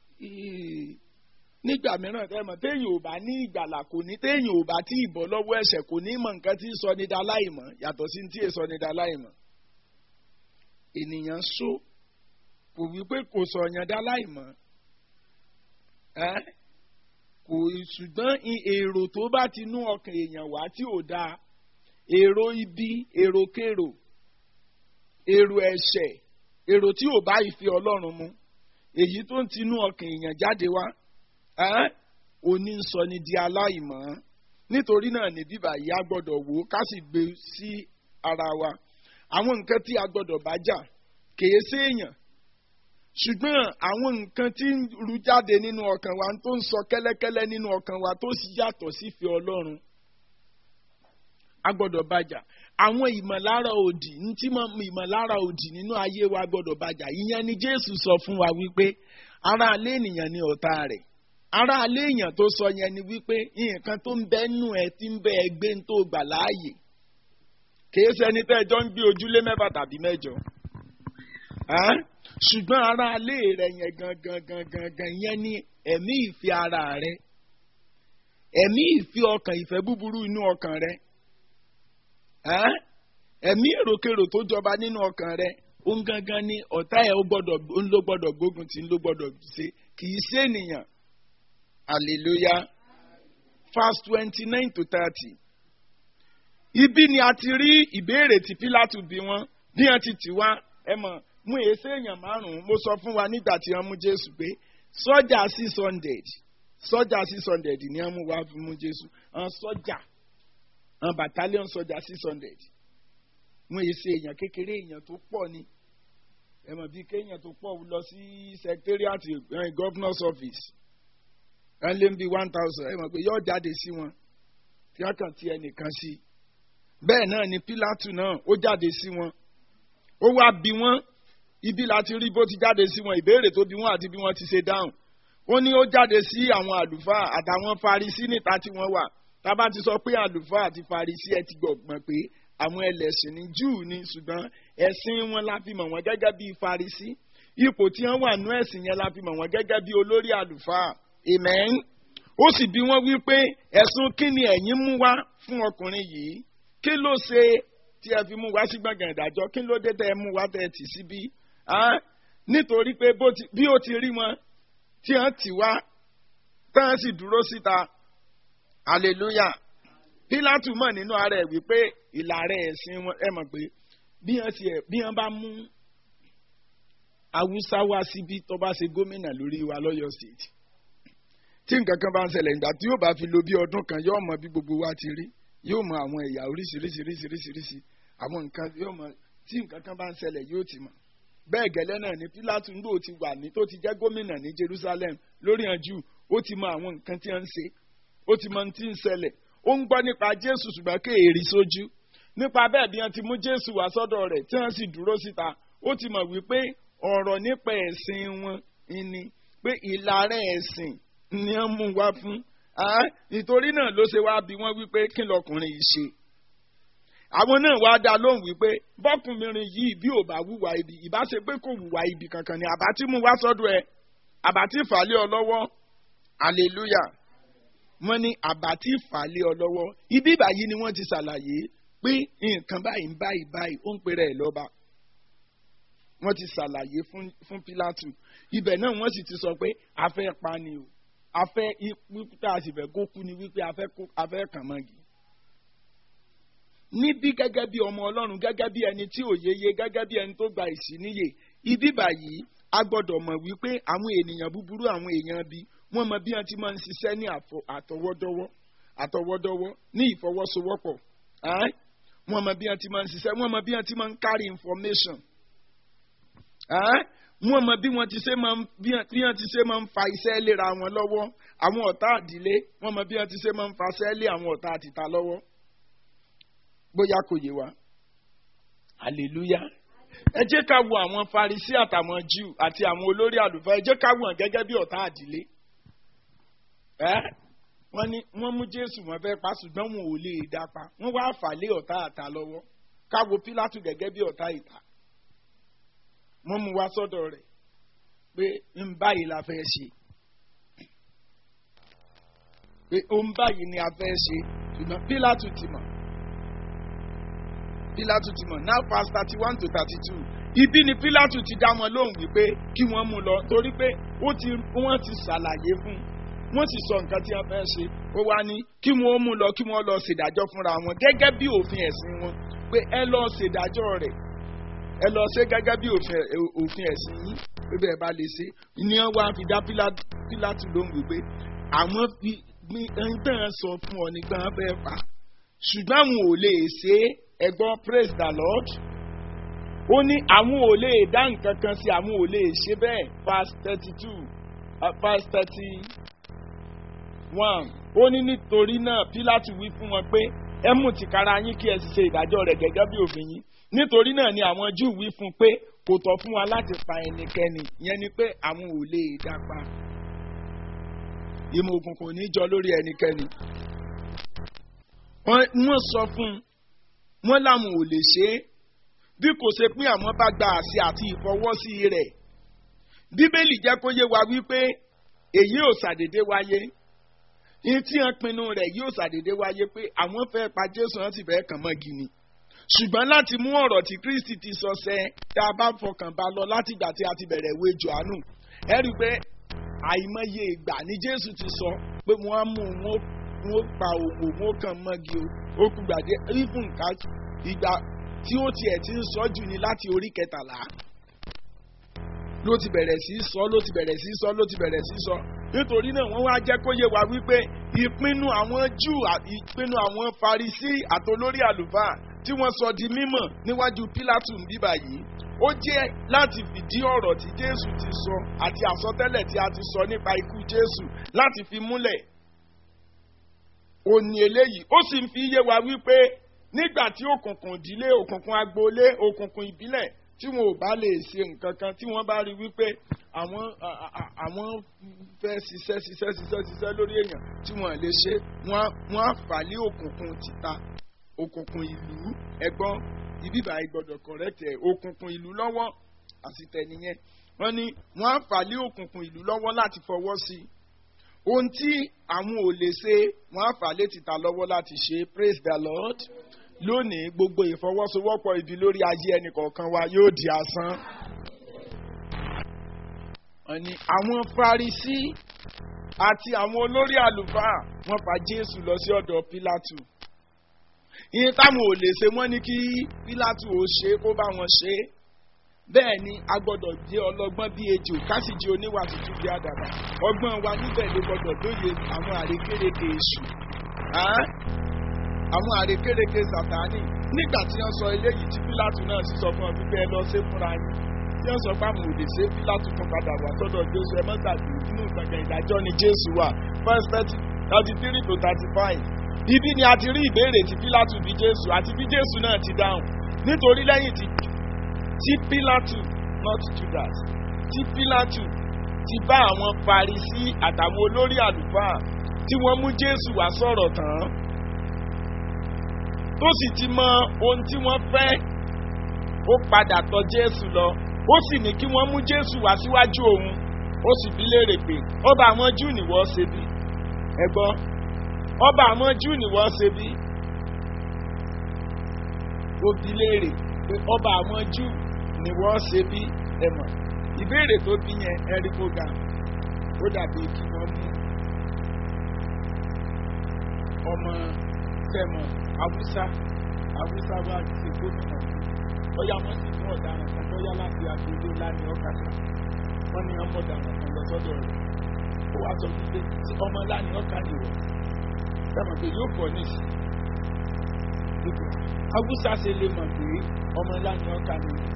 nígbà mìíràn ẹ mọ̀ téèyàn ò bá ní ìgbàlà kò ní téèyàn ò bá tí ìbọ̀ lọ́wọ́ ẹ̀ṣẹ̀ kò ní mọ̀ nǹkan tí ń sọ ní dá láìmọ̀ yàtọ̀ sí tí èso ní dá láìmọ̀ ènìyàn sọ kò wí pé kò sọ yàn dá láìmọ̀ ẹ kò ṣùgbọ́n èrò tó bá ti nú ọkàn èèyàn wá tí ò dáa èrò ibi èrò kèrò èrò ẹ̀ṣẹ̀ èrò tí ò bá ìfẹ́ ọlọ́run mu èyí tó ń tinú ọkàn èèyàn jáde wá òní ń sọ ni di aláìmọ́ nítorí náà ní bíbà yìí a gbọ́dọ̀ wò ó ká sì gbé sí ara wa àwọn nǹkan tí a gbọ́dọ̀ bá jà kèé séèyàn ṣùgbọ́n àwọn nǹkan tí ń ru jáde nínú ọkàn wa tó ń sọ kẹ́lẹ́kẹ́lẹ́ nínú ọkàn wa tó sì yàtọ̀ sífẹ́ ọlọ́run a gbọ́dọ̀ bá jà àwọn ìmọ̀lára òdì ntí ìmọ̀lára òdì nínú ayé wa gbọ́dọ̀ bàjá ìyẹn ni Jésù sọ fún wa wípé ara alẹ́ ènìyàn ni ọ̀tá rẹ̀ ara alẹ́ èèyàn tó sọ yẹn ni wípé nǹkan tó ń bẹ nù ẹ ti ń bẹ ẹgbẹ́ tó gbà láàyè kìí ṣẹni tẹ́ ẹjọ́ ń gbé ojúlé mẹ́fà tàbí mẹ́jọ ṣùgbọ́n ara alẹ́ rẹ̀ yẹn gangan gangan gan yẹn ni ẹ̀mí ìfẹ́ ara rẹ̀ ẹ̀mí ìfẹ́ ọkàn ìfẹ́ búburú inú ọkàn rẹ̀ ẹ̀mí èròkèrò tó jọba nínú ọkàn rẹ òun gangan ni ọ̀tá ẹ̀ ń ló gbọ́dọ̀ gbógun tí ń ló gbọ́dọ̀ ṣe kì í ṣe ènìyàn hallelujah verse twenty nine to thirty ibi ni a ti rí ìbéèrè tí Pílátù bí wọn bí wọn ti tì wá ẹ mọ̀ mú èsè èèyàn márùn-ún mo sọ fún wa nígbà tí wọ́n mú Jésù pé sọ́jà six hundred sọ́jà six hundred ni wọ́n mú wá fún mú Jésù àwọn sọ́jà àwọn battalion sọ́jà six hundred wọ́n yìí ṣe èèyàn kékeré èèyàn tó pọ̀ ni ẹ mọ̀ bíi kéèyàn tó pọ̀ lọ sí secretariat governor's office ẹ lé bí one thousand ẹ mọ̀ pé yóò jáde sí wọn tí wọ́n kàn ti ẹnìkan sí bẹ́ẹ̀ náà ni Pílátù náà ó jáde sí wọn ó wá bí wọ́n ibi láti rí bó ti jáde sí wọn ìbéèrè tó bí wọ́n àti bí wọ́n ti ṣe dáhùn ó ní ó jáde sí àwọn àlùfáà àtàwọn Farisí níta tí wọ́n wà tábà ti sọ pé àlùfáà àti Farisí ẹ ti gbọ̀gbọ̀n pé àwọn ẹlẹ́sìn ní Júù ni ṣùgbọ́n ẹ̀sìn wọn la fi mọ̀ wọ́n gẹ́gẹ́ bí Farisí ipò tí wọ́n wà nú ẹ̀sìn yẹn la fi mọ̀ wọ́n gẹ́gẹ́ bí olórí àlùfáà amen ó sì bí wọ́n wí pé ẹ̀sùn kí ni ẹ̀yin mú wá fún ọkùnrin yìí kí ló ṣe tí ẹ fi mú wá sí gbọ̀ngàn ìdájọ́ kí ló dé tẹ́ ẹ mú wá tẹ́ ẹ tì síbí nítorí pé bí ó ti rí wọn tí wọ́n tì wá tán sì dúró síta hallelujah Pílátù mọ̀ nínú ara ẹ̀ wípé ìlàrẹ̀ ẹ̀sìn wọn ẹ mọ̀ pé bí wọ́n ti ẹ̀ bí wọ́n bá mú Haúsá wá síbí tó bá ṣe gómìnà lórí wa lọ́yọ̀ state tí nǹkan kan bá ń ṣẹlẹ̀ nígbà tí yóò bá fi lo bí ọdún kan yóò mọ bí gbogbo wa ti rí yóò mọ àwọn ẹ̀yà oríṣiríṣiríṣiríṣiríṣi àwọn nǹkan yóò mọ tí nǹkan kan bá ń ṣẹlẹ̀ yóò ti mọ̀ bẹ́ẹ̀ gẹ́lẹ́ náà ni pílátù ńgbò ti wà ní tó ti jẹ́ gómìnà ní jerusalem lórí àjù ó ti mọ àwọn nǹkan tí wọ́n ń ṣe ó ti mọ ohun tí ń ṣẹlẹ̀ ó ń gbọ́ nípa jésù ṣùgbọ́n kéèrè sójú nípa bẹ́ẹ̀ bí wọ́n ti mú jésù wá sọ́dọ̀ rẹ̀ tí wọ́n sì dúró síta ó ti mọ̀ wípé ọ̀rọ̀ nípa ẹ̀sìn wọn ni pé ìlàrẹ̀ ẹ̀sìn ni wọ́n mú wá fún nítorí náà ló ṣe wá bí wọ́n wípé kí lọkùnrin yìí ṣe àwọn náà wá dá lóhùn wípé bọ́kùnrin yìí bí ò bá wùwà ibi ìbá ṣe pé kò wùwà ibi kankan ni àbá tí mú wá sọ́dọ̀ ẹ àbá tí fàálẹ̀ ọ lọ́wọ́ hallelujah wọ́n ní àbá tí fàálẹ̀ ọ lọ́wọ́ ibi ìbàyí ni wọ́n ti ṣàlàyé pé nǹkan báyìí ń báyìí báyìí ó ń pèrè ẹ̀ lọ́ba wọ́n ti ṣàlàyé fún fún pílátù ibẹ̀ náà wọ́n sì ti sọ pé a fẹ́ pa ni o a fẹ́ ikú tá a sì fẹ́ kó kú ni wípé a fẹ́ kó a fẹ́ kàn mọ́gi. níbí gẹ́gẹ́ bí ọmọ ọlọ́run gẹ́gẹ́ bí ẹni tí ò yeye gẹ́gẹ́ bí ẹni tó gba ìsíníyè ibi báyìí a gbọ́dọ̀ mọ̀ wípé àwọn ènìyàn búburú àwọn èèyàn bí wọ́n mọ bí wọ́n ti máa ń ṣiṣẹ́ ní àtọwọ́dọ́wọ́ àtọwọ́dọ́wọ́ ní ìfọwọ́sowọ́pọ̀ wọ́n mọ bí wọ́n ti máa ń ṣiṣẹ́ wọ́n mọ bí wọ́n ti máa ń carry information wọ́n mọ bí wọ́n ti ṣe máa ń bí wọ́n ti ṣe máa ń fa iṣẹ́ léra wọn lọ́wọ́ àwọn ọ̀tá àdílé wọ́n mọ bí wọ́n ti ṣe máa ń fa iṣẹ́ lé àwọn ọ̀tá àtìta lọ́wọ́ bóyá kò yé wa hallelujah ẹ jẹ́ ká wo àwọn farisi àtàwọn jew àti àwọn olórí àlùfáà ẹ jẹ́ ká wo hàn gẹ́gẹ́ bí ọ̀tá àdílé ẹ́ wọ́n ní wọ́n mú jésù wọ́n fẹ́ pa ṣùgbọ́n wọn ò lè dá pa wọ́n wá fà lé ọ̀tá àta lọ́wọ́ ká wo pílátù gẹ́gẹ́ bí ọ̀tá ìta wọ́n mú wa sọ́dọ̀ rẹ̀ pé ń báyìí la fẹ́ ṣe pé ó ń báyìí ni a fẹ́ ṣe ṣùgbọ́n pílátù ti mọ̀ pílátù ti mọ̀ now past thirty one to thirty two ibi ni pílátù ti dá wọn lóhùn wípé kí wọ́n mú lọ torí pé ó ti wọ́n ti ṣàlàyé fún wọ́n sì sọ nǹkan tí wọ́n fẹ́ ṣe ó wá ní kí wọ́n mú lọ kí wọ́n lọ ṣèdájọ́ fúnra wọn gẹ́gẹ́ bí òfin ẹ̀sìn wọn pé ẹ lọ ṣèdájọ́ rẹ̀ ẹ lọ ṣe gẹ́gẹ́ bí òfin ẹ̀sìn yín pé bẹ́ẹ̀ bá lè ṣe ní wọ́n wá fi dá pílátù lóhùn wípé àwọn fi ẹni tẹ́ sọ fún ọ nígbà wọn fẹ́ fà ṣùgbọ́n àwọn ò lè ṣe ẹgbọ́n praise the lord ó ní àwọn ò lè dá nǹkan kan sí àwọn ò lè ṣe bẹ́ẹ̀ verse thirty two verse thirty one ó ní nítorí náà pílátù wí fún wọn pé ẹ mú tìkára yín kí ẹ sì ṣe ìdájọ́ rẹ̀ gẹ́gẹ́ bí òfin yín nítorí náà ni àwọn júù wí fún un pé kò tọ́ fún wa láti pa ẹnikẹ́ni ìyẹn ni pé àwọn ò lè dá pa ìmọ̀ òkùnkùn ò ní jọ lórí ẹnikẹ́ni wọ́n sọ fún un wọ́n láwọn ò lè ṣe é bí kò ṣe pín àwọn bá gba àṣẹ àti ìfọwọ́sí rẹ̀ bíbélì jẹ́ kó yé wa wípé èyí ò ṣàdédé wáyé ní tí wọ́n pinnu rẹ̀ yóò ṣàdédé wáyé pé àwọn fẹ́ pa jésù wọn sì fẹ́ kàn mọ́ gini ṣùgbọ́n láti mú ọ̀rọ̀ tí kristi ti sọ sẹ́ tá a bá fọkàn bá lọ láti ìgbà tí a ti bẹ̀rẹ̀ ìwé johannu ẹ rí i pé àìmọye ìgbà ni jésù ti sọ pé wọ́n á mú wọn wọn pa òwò wọn kàn mọ́gi o ó kú gbàdé even ká ìgbà tí ó tiẹ̀ ti ń sọ jù ní láti orí kẹtàlá ló ti bẹ̀rẹ̀ sí í sọ ló ti bẹ̀rẹ̀ sí í sọ ló ti bẹ̀rẹ̀ sí í sọ nítorí náà wọ́n wá jẹ́ kó yé wa wípé ìpinnu àwọn júù ìpinnu àwọn farisí àtolórí àlùfáà tí wọ́n sọ di mímọ̀ níwájú pílátù ń bíbà yìí ó jẹ́ láti fìdí ọ̀rọ̀ tí jésù ti sọ àti àsọtẹ́lẹ̀ tí a ti sọ nípa ikú jésù láti fi múlẹ̀ òní eléyìí ó sì ń fi yé wa wípé nígbà tí òkùnkùn ìdílé òkùnkùn agboolé òkùnkùn ìbílẹ̀ tí wọn ò bá lè ṣe nǹkan kan tí wọ́n bá rí wípé àwọn àwọn fẹ́ ṣiṣẹ́ ṣiṣẹ́ ṣiṣẹ́ ṣiṣẹ́ lórí èèyàn tí wọ́n lè ṣe wọ́n á fà lé òkùnkùn títà òkùnkùn ìlú ẹ̀gbọ́n ibíbà ìgbọ́dọ̀ correct ẹ̀ òkùnkùn ìlú lọ́wọ́ àsìtẹ̀ nìyẹn wọ́n ní wọ́n á fà lé òkùnkùn ìlú lọ́wọ́ láti fọwọ́ sí i ohun tí àwọn ò lè ṣe wọ́n á fà lé títà lọ́wọ́ láti ṣe praise the lord lónìí gbogbo ìfọwọ́sowọ́pọ̀ ibi lórí ayé ẹnì kọ̀ọ̀kan wa yóò di asán. Ọ̀ni àwọn Farisí àti àwọn olórí àlùfáà wọ́n fa Jésù lọ sí ọ̀dọ̀ Pílátù. Ìyẹn táwọn ò lè ṣe wọ́n ní kí Pílátù ò ṣe kó bá wọn ṣe. Bẹ́ẹ̀ ni a gbọ́dọ̀ jẹ́ ọlọ́gbọ́n bí ejò ká sì jẹ́ oníwà tuntun bí àdàbà. Ọgbọ́n wa níbẹ̀ ló gbọ́dọ̀ lóye àwọn àrékérekè èṣù àwọn àrékérekè sàtáni nígbà tí wọ́n sọ eléyìí tí pílátù náà sì sọ fún ọ wípé ẹ lọ ṣe fúnra yín tí wọ́n sọ pé àwọn òde ṣe pílátù tún padà wá sọ́dọ̀ jésù ẹ mọ́tàdé inú gbọ̀ngàn ìdájọ́ ni jésù wà first thirty thirty three to thirty five ibi ni a ti rí ìbéèrè tí pílátù bí jésù àti bí jésù náà ti dáhùn nítorí lẹ́yìn tí tí pílátù not judas tí pílátù ti bá àwọn parisí àtàwọn olórí àlùfáà tí wọ́n mú jésù wá sọ̀rọ̀ tán tó sì ti mọ ohun tí wọ́n fẹ́ ó padà tọ̀ jésù lọ ó sì ní kí wọ́n mú jésù wá síwájú òun ó sì bi léèrè pé ọba àwọn júù ni wọ́n ṣe bí ẹ gbọ́ ọba àwọn júù ni wọ́n ṣe bí ó bi léèrè pé ọba àwọn júù ni wọ́n ṣe bí ẹ mọ̀ ìbéèrè tó bí yẹn ẹrí kó ga ó dàbí kí wọ́n mú ọmọ tẹ̀mọ̀ haúsá haúsá wá ṣe gómìnà bóyá wọ́n sì mú ọ̀daràn kan bóyá láti agboolé láni ọ̀kadà wọ́n ní ọmọ ọ̀daràn kan lọ sọ́dọ̀ rẹ̀ ó wá sọ wípé tí ọmọ láni ọ̀kadà wọ̀ tẹ̀mọ̀ pé yóò pọ̀ nísì haúsá ṣe lè mọ̀ pé ọmọ láni ọ̀kadà wọ̀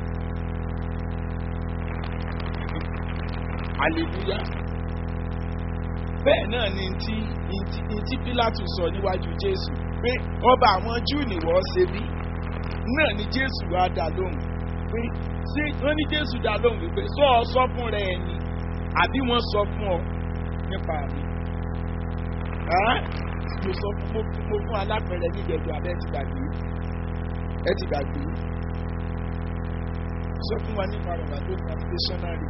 hallelujah bẹ́ẹ̀ náà ni ti ti pílátù sọ níwájú jésù pé ọba àwọn júù ni wọ́n ṣe bí náà ni jésù wá dá lóhùn pé ṣé wọ́n ní jésù dá lóhùn wípé sọ ọ sọ fún rẹ ẹni àbí wọ́n sọ fún ọ nípa mi mo sọ fún mo fún alápẹ̀rẹ̀ níjẹ̀jọ abẹ́ ti gbàgbé ẹ ti gbàgbé sọ fún wa nípa bàbá tó ní stationary.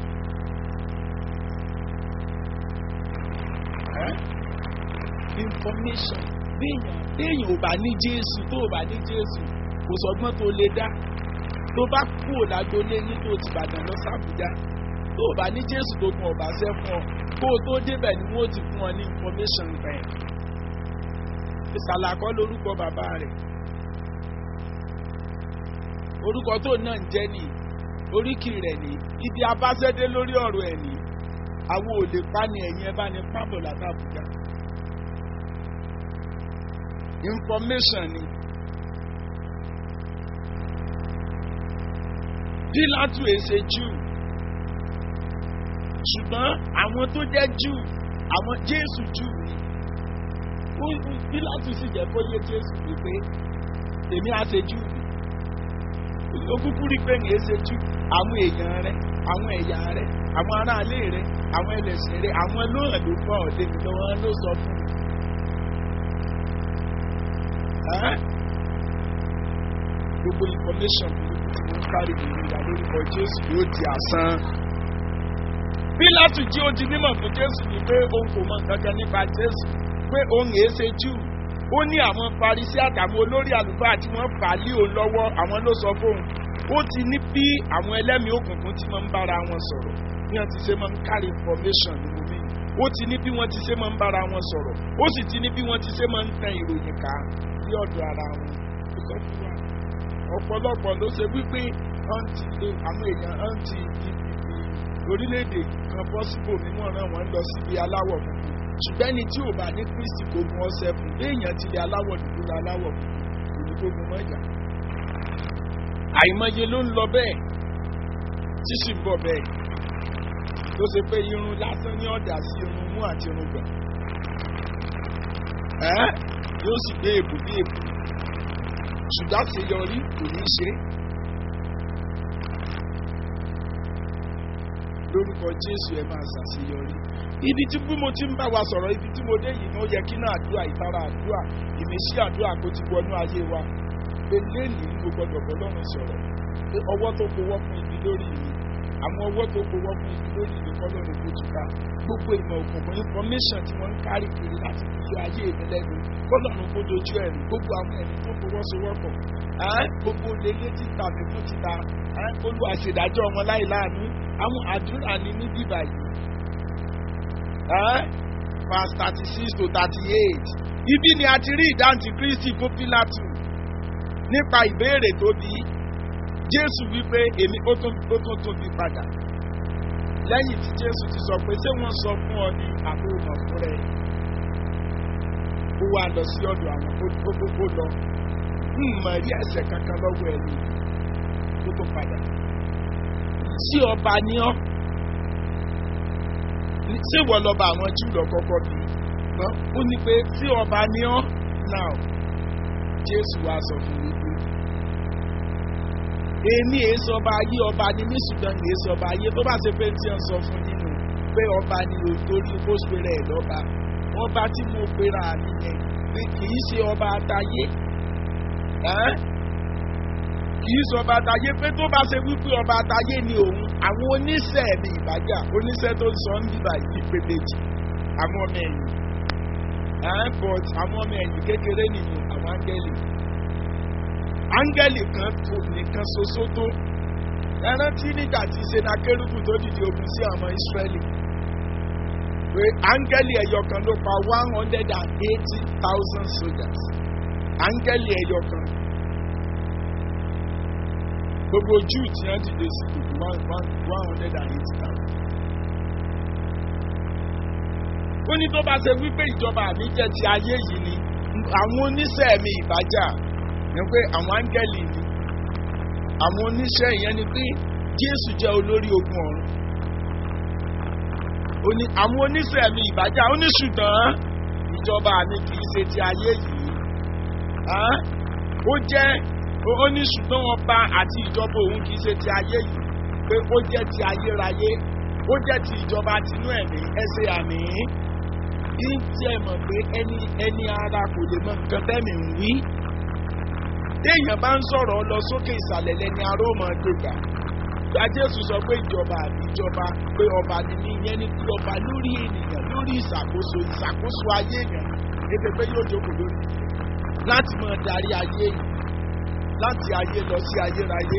information béèyàn béèyàn ò bá ní jésù tó ò bá ní jésù kò sọgbọ́n tó lè dá tó bá kú òlágbólé ní tó ti bàdàn lọ sàbújá tó ò bá ní jésù tó gun ọ̀bà sẹ́ fún ọ kó o tó débẹ̀ ni wọ́n ti fún ọ ní information rẹ̀ ìsàlàkọ́ lórúkọ bàbá rẹ̀ orúkọ tó náà ń jẹ́ nìyí oríkì rẹ̀ ní ibi abáṣẹ́dé lórí ọ̀rọ̀ ẹ̀ ní àwọn ò lè pa ni ẹ̀yìn ẹ bá ní pábọ̀ látàbújá information ni pílátù èsè jù ṣùgbọ́n àwọn tó jẹ́ jù àwọn jésù jù ni pílátù sì jẹ́ kó yé jésù wípé èmi á ṣe jù ó kúkú rí pé nìyẹn ṣe jù àwọn èèyàn rẹ àwọn ẹ̀yà rẹ àwọn aráalé rẹ àwọn ẹlẹ́sìn rẹ àwọn lóhàn ló fọ́ ọ̀dẹ́ mi lọ́wọ́ ló sọ fún mi. gbogbo information burúkú tí mo ń kárí mi nígbà lórúkọ jésù yóò di àsán. pílátù jí ó di mímọ̀ fún jésù ni pé òun kò mọ nǹkan kan nípa jésù pé òun èé ṣe jù ó ní àwọn parisí àtàwọn olórí àlùfáà tí wọ́n fà á lé òun lọ́wọ́ àwọn ló sọ fóun ó ti ní bí àwọn ẹlẹ́mìí òkùnkùn ti máa ń bára wọn sọ̀rọ̀ bí wọ́n ti ṣe máa ń kárí information ní omi ó ti ní bí wọ́n ti ṣe máa ń bára wọn sọ̀rọ̀ ó sì ti ní bí wọ́n ti ṣe máa ń tan ìròyìn ká sí ọ̀dọ̀ ara wọn ọ̀pọ̀lọpọ̀ ló ṣe wípé àǹtí àwọn èèyàn àǹtí orílẹ̀-èdè kan bọ́ síbò mímọ́ náà wọ́n ń lọ síbi aláwọ̀ funfun ṣùgbọ́n ẹni tí ò bá ní kristi kò gun ọsẹ fún léèyàn ti lè aláwọ̀ dúdú la aláwọ̀ funfun kò ní kó gun mọ́jà. àìmọye ló ń lọ bẹ́ẹ̀ tí sì ń bọ̀ bẹ́ẹ̀ tó ṣe pé irun lásán ní ọ̀dà sí irun mú àti irun gbọ̀n. ẹ́ yóò sì gbé èbù bí èbù ṣùgbọ́n àṣeyọrí kò ní í ṣe é. lórúkọ jésù ẹ máa ṣàṣeyọrí ibi tí bí mo ti ń bá wa sọ̀rọ̀ ibi tí mo dé yìí ni ó yẹ kí náà àdúrà ìtara àdúrà ìmísí àdúrà kó ti wọnú ayé wa pé lẹ́nìí mo gbọdọ̀ bọ́ lọ́rùn sọ̀rọ̀ pé ọwọ́ tó kówọ́ fún ibi lórí mi àwọn ọwọ́ tó kówọ́ fún ibi lórí mi kọ́ lọ́rùn kó tù ká gbogbo ìmọ̀ òkùnkùn information tí wọ́n ń kárí kiri láti fi yọ ayé mi lẹ́nu kọ́ lọ́rùn kó dojú ẹ̀rù gbogbo àwọn ẹ̀mí tó fọwọ́sowọ́pọ̀ gbogbo lélẹ́ títa mi fún títa olùwàṣèdájọ́ wọn láì láàánú àwọn àdúrà ni ní bíbá yìí verse thirty six to thirty eight ibi ni a ti rí ìdáǹtì kristi fún pílátù nípa ìbéèrè tó bí jésù wípé èmi ó tún ó tún tún bí padà lẹ́yìn tí jésù ti sọ pé ṣé wọ́n sọ fún ọ ní àbúrò fún rẹ ó wá lọ sí ọ̀dọ̀ àwọn ó gbogbo lọ ń mọ̀ rí ẹ̀sẹ̀ kankan lọ́wọ́ ẹ̀ ní tó tó padà sí ọba ní ọ́ ṣé ìwọ lọ́ba àwọn jù lọ kọ́kọ́ bí ọ́ ó ní pé sí ọba ní ọ́ náà jésù wá sọ fún mi pé èmi èé sọ ọba ayé ọba ni mí ṣùgbọ́n èé sọ ọba ayé tó bá ṣe pé tí wọ́n sọ fún nínú pé ọba ni o torí ó ṣe rẹ̀ lọ́ba ọba tí mo pera mi yẹn pé kì í ṣe ọba àtayé kì í ṣe ọba àtayé pé tó bá ṣe wípé ọba àtayé ni òun àwọn oníṣẹ́ mi ìbàjá oníṣẹ́ tó ń sọ ń bíbà yìí pé méjì àwọn ọmọ ẹ̀yìn but àwọn ọmọ ẹ̀yìn kékeré nìyí àwọn áńgẹ́lì áńgẹ́lì kan tó nìkan ṣoṣo tó ẹrántí nígbà tí senakérúbù tó dìde ogun sí àwọn ìsírẹ́lì pé áńgẹ́lì ẹ̀yọ kan ló pa one hundred and eighty thousand soldiers áńgẹ́lì ẹ̀yọ kan gbogbo júù tí wọ́n dìde sí gbogbo one one one hundred and eighty thousand. ó ní tó bá ṣe wípé ìjọba mi jẹ́ ti ayé yìí ni àwọn oníṣẹ́ mi ìbájà ni pé àwọn áńgẹ́lì ni àwọn oníṣẹ́ ìyẹn ni pé jésù jẹ́ olórí ogun ọ̀run ó ní àwọn oníṣẹ́ mi ìbájá ó ní ṣùgbọ́n ìjọba mi kì í ṣe ti ayé yìí ó jẹ́ ó ní ṣùgbọ́n ọba àti ìjọba òun kì í ṣe ti ayé yìí pé ó jẹ́ ti ayérayé ó jẹ́ ti ìjọba tinú ẹ̀mí ẹsẹ̀ àmì kí n tiẹ̀ mọ̀ pé ẹni ẹni ara kò lè mọ nǹkan tẹ́mi ń wí téèyàn bá ń sọ̀rọ̀ lọ sókè ìsàlẹ̀ lẹ́ni aró mọ̀ gbégbá gba jésù sọ pé ìjọba àbí ìjọba pé ọba ni ní ìyẹn ní kí ọba lórí ènìyàn lórí ìṣàkóso ìṣàkóso ayé èèyàn kéde pé yóò jókòó lórí láti máa darí ayé yìí láti ayé lọ sí ayérayé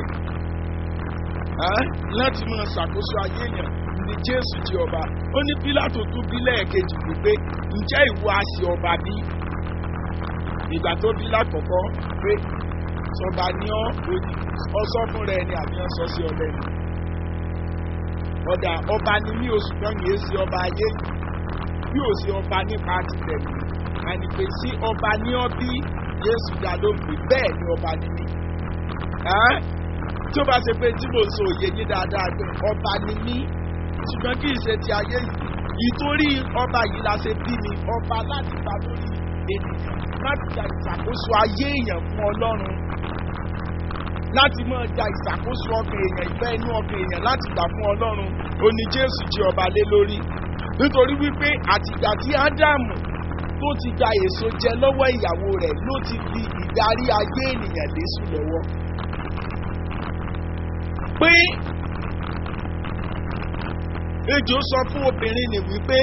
láti máa ṣàkóso ayé èèyàn ní jésù di ọba ó ní pílátò tún bí lẹ́ẹ̀kejì wípé ǹjẹ́ ìwọ àṣì ọba bí ìgbà tó bí lákọ̀ọ́kọ́ pé sọba ní ọ ọsọ fún rẹ ni àbí ọsọ sí ọbẹ ni ọdà ọba ni mí oṣù kan kìí ṣe ọba ayé bí ò sí ọba nípa ti tẹ̀lé àní pé sí ọba ní ọ bí Jésù dá ló ń pè bẹ́ẹ̀ ni ọba ni mí tí ó bá ṣe pé tí mo sọ òye yín dáadáa pé ọba ni mí ṣùgbọ́n kì í ṣe ti ayé yìí ìtorí ọba yìí la ṣe bí mi ọba láti bá lórí ènìyàn láti gba ìṣàkóso ayé èèyàn fún Ọlọ́run láti máa gba ìṣàkóso ọkàn èèyàn ìfẹ́ inú ọkàn èèyàn láti gbà fún Ọlọ́run òní Jésù jẹ́ ọba lé lórí nítorí wípé àtìgbà tí Ádámù tó ti gba èso jẹ lọ́wọ́ ìyàwó rẹ̀ ló ti fi ìdarí ayé ènìyàn lésù lọ́wọ́ pé ejò sọ fún obìnrin nì wípé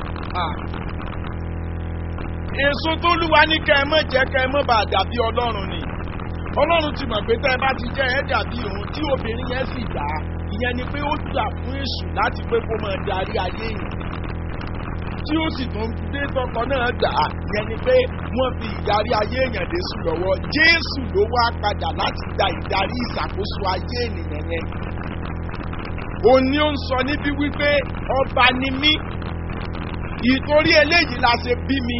èso tó lúwa ní kẹ́ ẹ mọ̀ jẹ́ kẹ́ ẹ mọ̀ bá dàbí ọlọ́run ni ọlọ́run ti mọ̀ pé tẹ́ ẹ bá ti jẹ́ ẹ dàbí òun tí obìnrin yẹn sì dá ìyẹn ni pé ó gbà fún èṣù láti pé kó máa darí ayé yìí tí ó sì tún dé tọkọ náà gbà á ìyẹn ni pé wọ́n fi ìdarí ayé èèyàn dé sùn lọ́wọ́ jésù ló wá padà láti gba ìdarí ìṣàkóso ayé ènìyàn yẹn òun ni ó ń sọ níbí wípé ọba ni mí ìtorí eléyìí la ṣe bí mi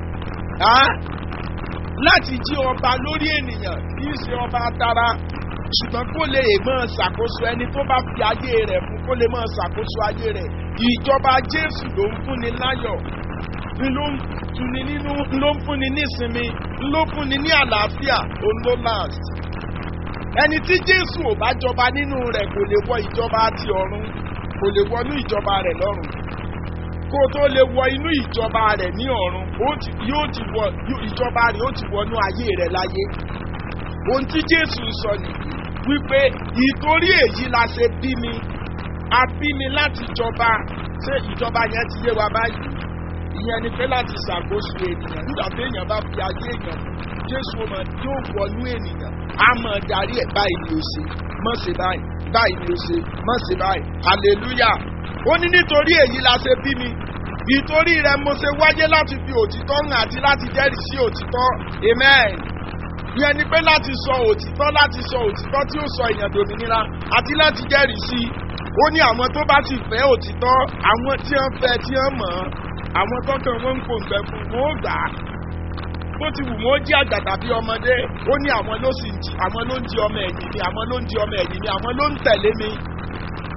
láti jí ọba lórí ènìyàn kì í ṣe ọba tara ṣùgbọ́n kó lè máa ṣàkóso ẹni tó bá fi ayé rẹ̀ fún kó lè máa ṣàkóso ayé rẹ̀ ìjọba jésù ló ń fúnni láyọ̀ ló ń tuni nínú ló ń fúnni nísinmi ló ń fúnni ní àlàáfíà òun ló last ẹni tí jésù ò bá jọba nínú rẹ̀ kò lè wọ ìjọba ti ọ̀run kò lè wọnú ìjọba rẹ̀ lọ́run kó o tó lè wọ inú ìjọba rẹ̀ ní ọ̀run yóò ti wọ ìjọba rẹ̀ ó ti wọnú ayé rẹ̀ láyé ohun tí jésù sọ nìyí wípé ìtorí èyí la ṣe bí mi a bí mi láti jọba ṣé ìjọba yẹn ti yé wa báyìí ìyẹn ni pé láti ṣàkóso ènìyàn nígbà tí èèyàn bá fi ayé èèyàn jésù ọmọ yóò wọnú ènìyàn á mọ̀ darí ẹ̀ báyìí ni ó ṣe mọ̀ ṣe báyìí báyìí ni ó ṣe mọ̀ ṣe báyìí hallelujah ó ní nítorí èyí la ṣe bí mi ìtorí rẹ̀ mo ṣe wáyé láti fi òtítọ́ hàn àti láti jẹ́rìí sí òtítọ́ amen ìyẹn ni pé láti sọ òtítọ́ láti sọ òtítọ́ tí ó sọ èèyàn dòmìnira àti láti jẹ́rìí sí ó ní àwọn tó bá sì fẹ́ òtítọ́ àwọn tí wọ́n fẹ́ tí wọ́n mọ̀ ọ́ àwọn tọ́kàn wọn ń pòǹgbẹ fún wọn ó gbà á bó ti wù wọ́n jí àgbà tàbí ọmọdé ó ní àwọn ló sì ń jí àwọn ló ń jí ọmọ ẹ̀yìn mi àwọn ló ń jí ọmọ ẹ̀yìn mi àwọn ló ń tẹ̀lé mi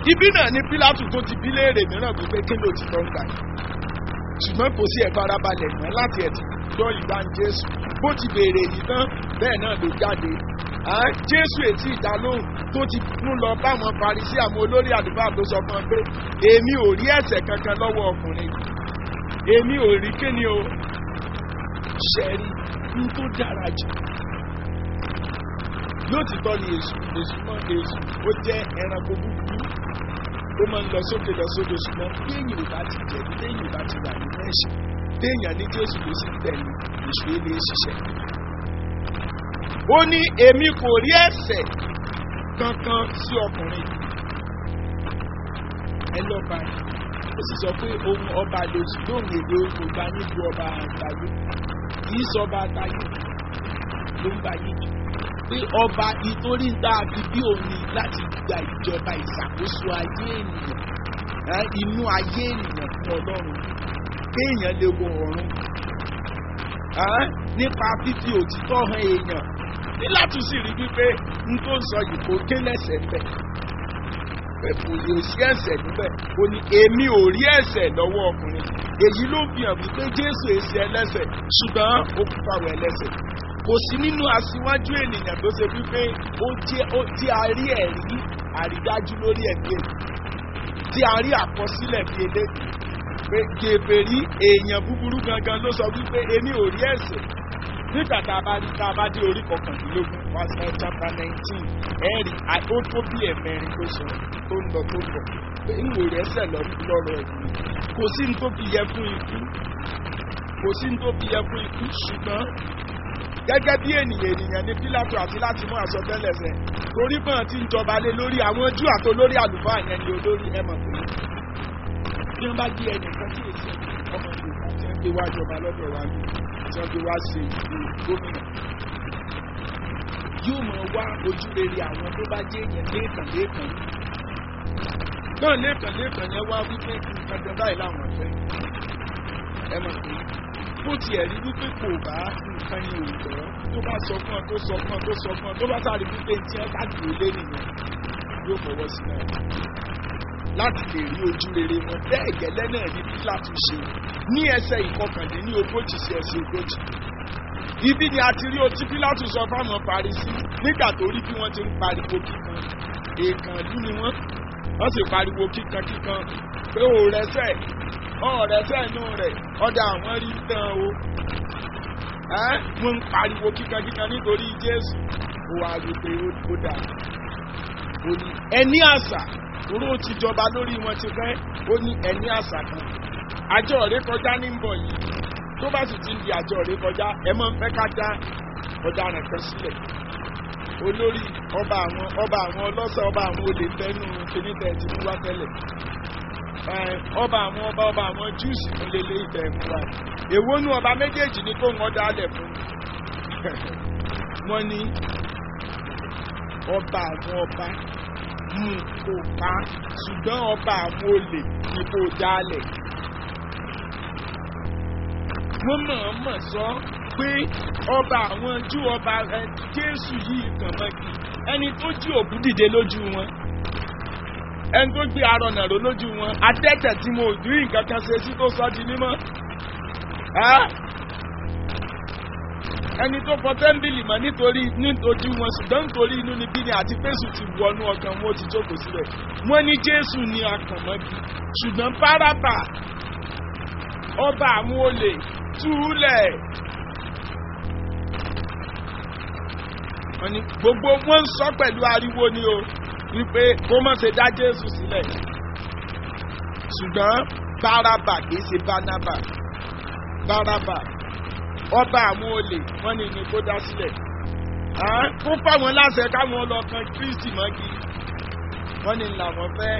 ibi náà ni pílátù tó ti bí léèrè mìíràn wípé kí ló ti tọ́ ń gbà yìí ṣùgbọ́n kò sí ẹ̀ farabalẹ̀ mọ́ láti ẹ̀ ti gbọ́ ìgbà jésù bó ti béèrè yìí tán bẹ́ẹ̀ náà ló jáde à jésù ètí ìdálóhùn tó ti mú lọ báwọn parisí àwọn olórí àdúgbò tó sọ fún ọ pé èmi ò rí ẹ̀sẹ̀ kankan lọ́wọ́ ọkùnrin èmi ò rí kíni o ṣẹ́rí ní tó dára jù yóò ti tọ́ ni èṣù èṣù mọ́ èṣù ó jẹ́ ẹranko búburú ó máa ń lọ sókè lọ sódò ṣùgbọ́n téèyàn ò bá ti jẹ̀bi téèyàn ò bá ti wà nínú ẹ̀ṣẹ̀ téèyàn ní jésù ló sì tẹ̀lé èṣù ilé ṣiṣẹ́. ó ní èmi kò rí ẹ̀sẹ̀ kankan sí ọkùnrin ẹ lọ́ba ó sì sọ pé ohun ọba lòsì lóhùn èdè kò gba níbi ọba àgbáyé kì í sọ ọba àgbáyé ló ń bá yín pé ọba ìtorí ń dáa fi bí òní láti gba ìjọba ìṣàkóso ayé ènìyàn inú ayé ènìyàn fún ọlọ́run kéèyàn lè wo ọ̀run nípa fífi òtítọ́ hàn èèyàn ní láti sì rí wípé n tó ń sọ yìí kò ké lẹ́sẹ̀ níbẹ̀ kò yóò sí ẹ̀sẹ̀ níbẹ̀ ó ní èmi ò rí ẹ̀sẹ̀ lọ́wọ́ ọkùnrin èyí ló fi hàn wípé jésù èsì ẹlẹ́sẹ̀ ṣùgbọ́n ó kú fáwọn ẹlẹ́sẹ̀ kò sí nínú aṣíwájú ènìyàn tó ṣe wípé ó jẹ́ ó tí a rí ẹ̀rí àrídájú lórí ẹ̀mí èyí tí a rí àkọsílẹ̀ bí eléyìí pé gèbèrí èèyàn búburú gangan ló sọ wípé èmi ò rí ẹ̀sẹ̀ nígbà tá a bá rí tá a bá dé orí kọkàndínlógún verse chapter nineteen ẹ̀rí ó tó bí ẹ̀mẹrin tó sọ tó ń lọ tó ń bọ̀ pé ń wò rẹ̀ ẹsẹ̀ lọ́rọ̀ ẹ̀mí kò sí ní tó fi yẹ fún ikú kò sí ní tó fi yẹ fún ikú ṣùgbọ́n gẹ́gẹ́ bí ènìyàn ènìyàn ní pílátù àti láti mú àsọtẹ́lẹ̀ sẹ́ torí bọ́n ti ń jọba lé lórí àwọn jù àti olórí àlùfáà yẹn ni olórí ẹ̀ mọ̀ pé bí wọ́n bá gbé ẹnìkan sí èsì ọmọ yorùbá tí wọ́n gbé wá jọba lọ́dọ̀ wa ní tí wọ́n gbé wá ṣe ìlú gómìnà yóò mọ̀ wá ojú rere àwọn tó bá jẹ́ èèyàn lẹ́ẹ̀kan lẹ́ẹ̀kan náà lẹ́ẹ̀kan lẹ́ẹ̀kan yẹn wá wípé nǹkan jẹ báyìí láwọn fẹ́ ẹ mọ̀ pé bó tiẹ̀ rí wípé kò bá nǹkan yẹn ò tọ́ tó bá sọ fún ọ tó sọ fún ọ tó sọ fún ọ tó bá sáré wípé tí ẹ bá dùn lé nìyẹn yóò fọwọ́ sí náà láti lè rí ojú rere wọn bẹ́ẹ̀ gẹ́lẹ́ náà ní pílátù ṣe ní ẹsẹ̀ ìkọkànlé ní ogójì sí ẹsẹ̀ ogójì ibi ni a ti rí otí pílátù sọ fáwọn parisí nígbà tó rí bí wọ́n ti ń pariwo kíkan èèkàn ìlú ni wọ́n wọ́n sì pariwo kíkan kíkan pé òòrẹ́sẹ̀ ọ̀rẹ́sẹ̀ inú rẹ̀ ọ̀dà àwọn rí tán o wọ́n ń pariwo kíkankíkan nítorí jésù ó wá wípé ó dà ó ní ẹni àṣà oró ti jọba lórí wọn ti fẹ́ ó ní ẹni àṣà kan àjọ rẹ kọjá ní ń bọ̀ yìí tó bá sì ti ń di àjọ rẹ kọjá ẹ máa ń fẹ́ ká dá ọ̀daràn kan sílẹ̀ olórí ọba àwọn ọba àwọn ọlọ́sẹ̀ ọba àwọn olè fẹ́nu kìnnìtẹ̀ ti mú wá tẹ́lẹ̀ ọba àwọn ọba ọba àwọn júùsì tó lè lé ìfẹ́ fún wa èwo nú ọba méjèèjì ni kó wọn dálẹ̀ fún wọn ní ọba àwọn ọba mú kó pa ṣùgbọ́n ọba àwọn olè ni kó dálẹ̀ wọ́n mọ̀ọ́mọ̀ sọ pé ọba àwọn jú ọba jésù yìí kàn mọ́gi ẹni tó jí òkú dìde lójú wọn ẹni tó gbé arọ nàró lójú wọn adẹ́tẹ̀ tí mo rí nǹkan kan ṣe sí tó sọ di mímọ́ ẹni tó fọ tẹ́ḿbìlì mọ́ nítorí nítorí wọn ṣùgbọ́n nítorí inú níbí ni àti pésù ti wọnú ọkàn wọn ó ti jókòó síbẹ̀ wọ́n ní jésù ní akànmọ́bí ṣùgbọ́n párábà ọba àwọn olè túlẹ̀ gbogbo wọn ń sọ pẹ̀lú ariwo ni o wípé kó má ṣe dá jésù sílẹ̀ ṣùgbọ́n bárabà kìí ṣe bánábà bárabà ọba àwọn olè wọ́n ní ní kó dá sílẹ̀ kó fáwọn láṣẹ káwọn lọ kan kristi mọ́gi wọ́n ní làwọn fẹ́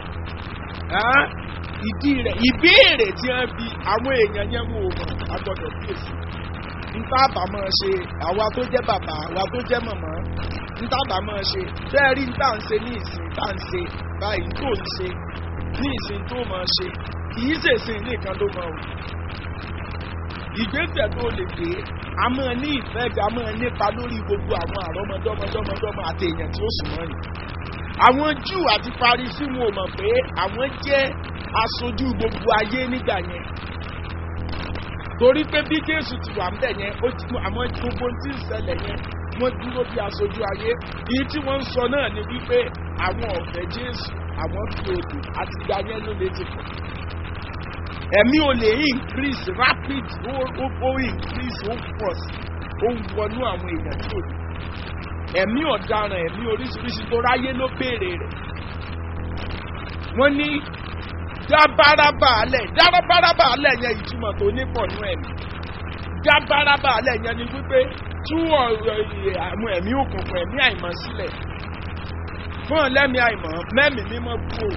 ìdí rẹ̀ ìbéèrè tí wọ́n bi àwọn èèyàn yẹn wò wọ́n agbọ́dọ̀ kíyèsí nta bá máa ṣe àwa tó jẹ́ bàbá àwa tó jẹ́ màmá nta bá máa ṣe bẹ́ẹ̀ rí nta ń ṣe ní ìsìn tá ń ṣe báyìí tó ń ṣe ní ìsìn tó máa ṣe kìí ṣèṣin nìkan ló máa wù. ìgbésẹ̀ tó lè gbé a máa ní ìfẹ́ ga máa nípa lórí gbogbo àwọn àrọ́mọdọ́mọdọ́mọdọ́mọ àti èèyàn tí ó sùn mọ́ ni. àwọn júù àti parisí wọn ò mọ̀ pé àwọn jẹ́ aṣojú gbogbo ayé nígbà yẹn torí pé bí jésù ti wà ńbẹ̀ yẹn ó ti àwọn gbogbo tí ń ṣẹlẹ̀ yẹn wọ́n dúró bí aṣojú ayé èyí tí wọ́n ń sọ náà ni wípé àwọn ọ̀fẹ́ jésù àwọn fi odò àti ìgbà yẹn ló lè ti pọ̀ ẹ̀mí ò lè increase rapid ó ó ó increase ó pọ̀ sí ó ń wọnú àwọn èèyàn tí ò ní ẹ̀mí ọ̀daràn ẹ̀mí oríṣiríṣi tó ráyé ló béèrè rẹ̀ wọ́n ní dábàrábà alẹ̀ dábàrábà alẹ̀ yẹn ìtumọ̀ tó nípọ̀ nú ẹ̀mí dábàrábà alẹ̀ yẹn ni wípé tú ọ̀rọ̀ àwọn ẹ̀mí òkùnkùn ẹ̀mí àìmọ̀ sílẹ̀ fún ọ̀lẹ́mí àìmọ̀ mẹ́mí mímọ́ kú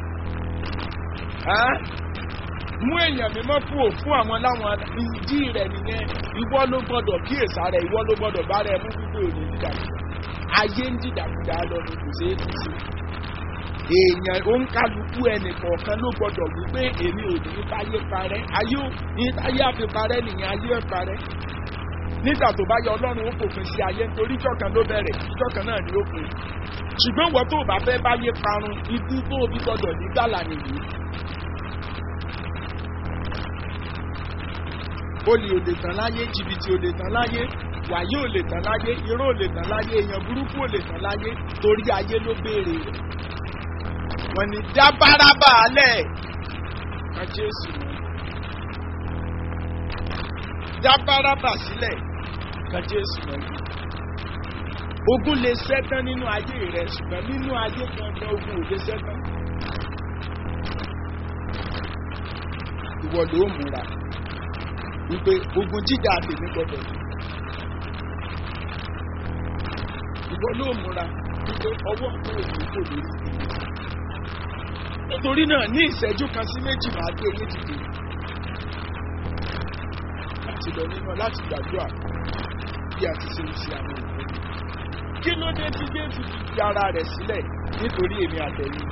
ò mú èèyàn mímọ́ kú ò fún àwọn láwọn ìdí rẹ̀ nìyẹn ìwọ ló gbọ́dọ̀ kíyèsá rẹ̀ ìwọ ló gbọ́dọ̀ bá rẹ̀ mú gbígbé òní dídàkudà ayé ń dídàkudà lọ ní kò ṣeé tún sí èèyàn òǹkàlùkù ẹnì kọ̀ọ̀kan ló gbọ́dọ̀ wípé èmi ò ní báyé parẹ́ ayé ò ní táyé àfi parẹ́ nìyẹn ayé ẹ̀ parẹ́ nígbà tó bá yẹ ọlọ́run ó fòpin sí ayé nítorí ìjọkan ló bẹ̀rẹ̀ ìjọkan náà ni ó pin ṣùgbọ́n wọ́n tó bá fẹ́ báyé parun ikú tó bí gbọ́dọ̀ ní gbàlà nìyí. olè ò lè tán láyé jìbìtì ò lè tán láyé wàyí ò lè tán láyé irọ́ ò lè tán láyé èèyàn burúkú ò lè tán láyé torí ayé ló béèrè rẹ̀ wọ́n ní dábàrábà alẹ́ ká jésù mọ́ dábàrábà sílẹ̀ ká jésù mọ́ ogun lè ṣẹ́tán nínú ayé rẹ̀ ṣùgbọ́n nínú ayé kankan ogun ò lè ṣẹ́tán ìwọ ló múra wípé ogun jíjà tèmi gbọdọ̀ ìwọ ló múra wípé ọwọ́ kan ò ní kò lórí tèmi nítorí náà ní ìṣẹ́jú kan sí méjì máa gbé yín dìde láti lọ nínú láti gbàdúrà bí a ti ṣe ń ṣe àwọn òfin kí ló dé tí jésù fi fi ara rẹ̀ sílẹ̀ nítorí èmi àtẹ̀yìn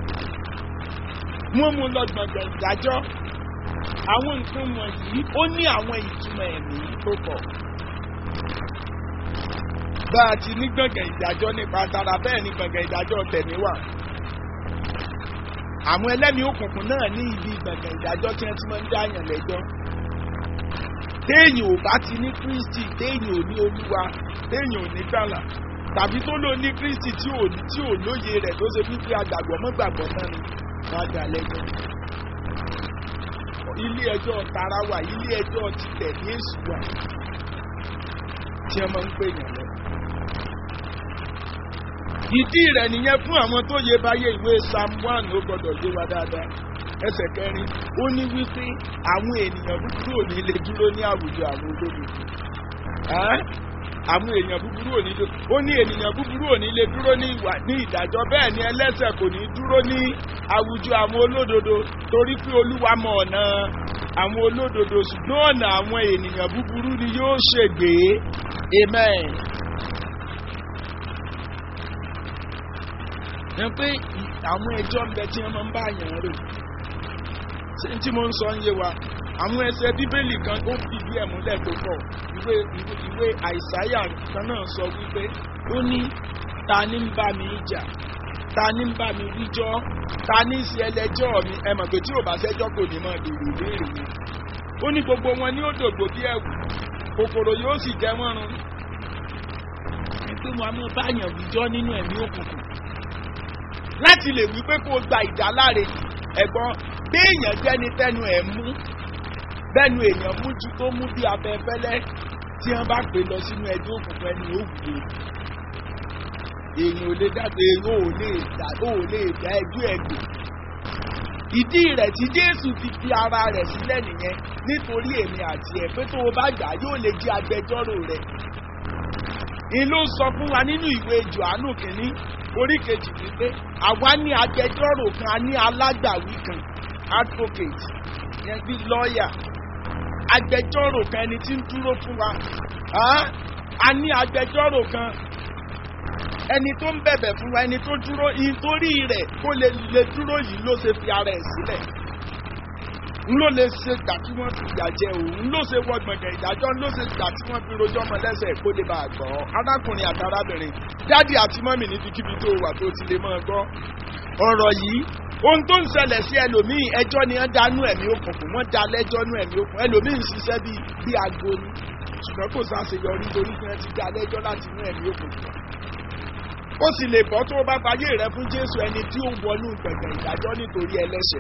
wọ́n mú lọ gbọ̀ngàn ìdájọ́ àwọn nǹkan wọ̀nyí ó ní àwọn ìtumọ̀ ẹ̀mí tó pọ̀ bá a ti ní gbọ̀ngàn ìdájọ́ nípa tara bẹ́ẹ̀ ni gbọ̀ngàn ìdájọ́ tẹ̀mí wà àwọn ẹlẹ́mìí òkùnkùn náà ní ibi gbọ̀ngàn ìdájọ́ tí wọ́n ti máa ń dáyàn lẹ́jọ́ téèyàn ò bá ti ní kristi téèyàn ò ní olúwa téèyàn ò ní gbàlà tàbí tó lò ní kristi tí ò tí ò lóye rẹ̀ tó ṣe wípé àgbàgbọ́ mọ́gbàgbọ́ náà ni wọ́n á dà lẹ́jọ́ ilé ẹjọ́ tara wà ilé ẹjọ́ títẹ̀ ní èṣù wà tí wọ́n máa ń pè yàn lọ. ìdí rẹ̀ nìyẹn fún àwọn tó yẹ báyé ìwé psalm one ó gbọ́dọ̀ yé wa dáadáa ẹsẹ̀ kẹrin ó ní wípé àwọn ènìyàn búburú ò ní lè dúró ní àwùjọ àwọn olódodo àwọn èèyàn búburú ò ní lè ó ní ènìyàn búburú ò ní lè dúró ní ìwà ní ìdájọ́ bẹ́ẹ̀ ni ẹlẹ́sẹ̀ kò ní dúró ní àwùjọ àwọn olódodo torí pé olúwa mọ ọ̀nà àwọn olódodo ṣùgbọ́n ọ̀nà àwọn ènìyàn búburú ni yóò ṣègbè amen. ẹ pé àwọn ẹjọ́ ń bẹ tí wọ́n máa ń bá àyàn rò ṣé tí mo ń sọ ń yé wa àwọn ẹsẹ bíbélì kan ó fìdí ẹ̀ múlẹ̀ tó pọ̀ ìwé ìwé àìsáyà kan náà sọ wípé ó ní ta ni ń bá mi jà ta ni ń bá mi wíjọ́ ta ní í ṣe ẹlẹ́jọ́ mi ẹ mọ̀ pé tí ò bá ṣẹ́jọ́ kò ní mọ̀ èrò ìbéèrè mi ó ní gbogbo wọn ní òdògbò bí ẹ̀wù kòkòrò yóò sì jẹ wọ́n run ẹ pé wọn a máa báyàn wíjọ́ nínú ẹ̀mí òkùnkùn láti lè wí pé kó o gba ìdáláre ẹ̀gbọ́n béèyàn jẹ́ni tẹnu ẹ̀ mú bẹ́ẹ̀nu èèyàn mú ju tó mú bí abẹ́fẹ́lẹ́ tí wọ́n bá pè lọ sínú ẹjọ́ òkùnkùn ẹni ó wù ú èèyàn ò lè dàgbé èèyàn ò lè dà ó lè dá ẹjọ́ ẹ̀gbẹ́ ìdí rẹ̀ tí jésù fi fi ara rẹ̀ sílẹ̀ nìyẹn nítorí èmi àti ẹ̀ pé tó o bá gbà yóò lè jẹ́ agbẹjọ́rò rẹ̀ n ló sọ fún wa nínú ìwé johannu kìíní orí kejì wípé àwa ní agbẹjọ́rò kan a ní alágbàwí kan advocate yẹn bí lọ́ọ̀yà agbẹjọ́rò kan ẹni tí ń dúró fún wa a ní agbẹjọ́rò kan ẹni tó ń bẹ̀bẹ̀ fún wa ẹni tó dúró nítorí rẹ̀ kó lè lè dúró yìí ló ṣe fi ara ẹ̀ sílẹ̀ n ló lè ṣe gbà tí wọ́n fi ìyà jẹ òun n ló ṣe wọ gbọ̀ngàn ìdájọ́ n ló ṣe gbà tí wọ́n fi rojọ́ ọmọ lẹ́sẹ̀ kó lè bá a gbọ́ arákùnrin àti arábìnrin dádì àti mọ́mì níbikíbi tó wà tó ti lè máa gbọ́ ọ̀rọ̀ yìí ohun tó ń ṣẹlẹ̀ sí ẹlòmíì ẹjọ́ ni wọ́n dánú ẹ̀mí òkùnkùn wọ́n dá lẹ́jọ́ nú ẹ̀mí òkùnkùn ẹlòmíì ń ṣiṣẹ́ bíi bíi aago ni ṣùgbọ́n kò sáṣeyọrí torí pé wọ́n ti dá lẹ́jọ́ láti inú ẹ̀mí òkùnkùn ó sì lè bọ́ tó o bá fayé rẹ fún jésù ẹni tí ó wọnú gbẹ̀gbẹ̀ ìdájọ́ nítorí ẹlẹ́ṣẹ̀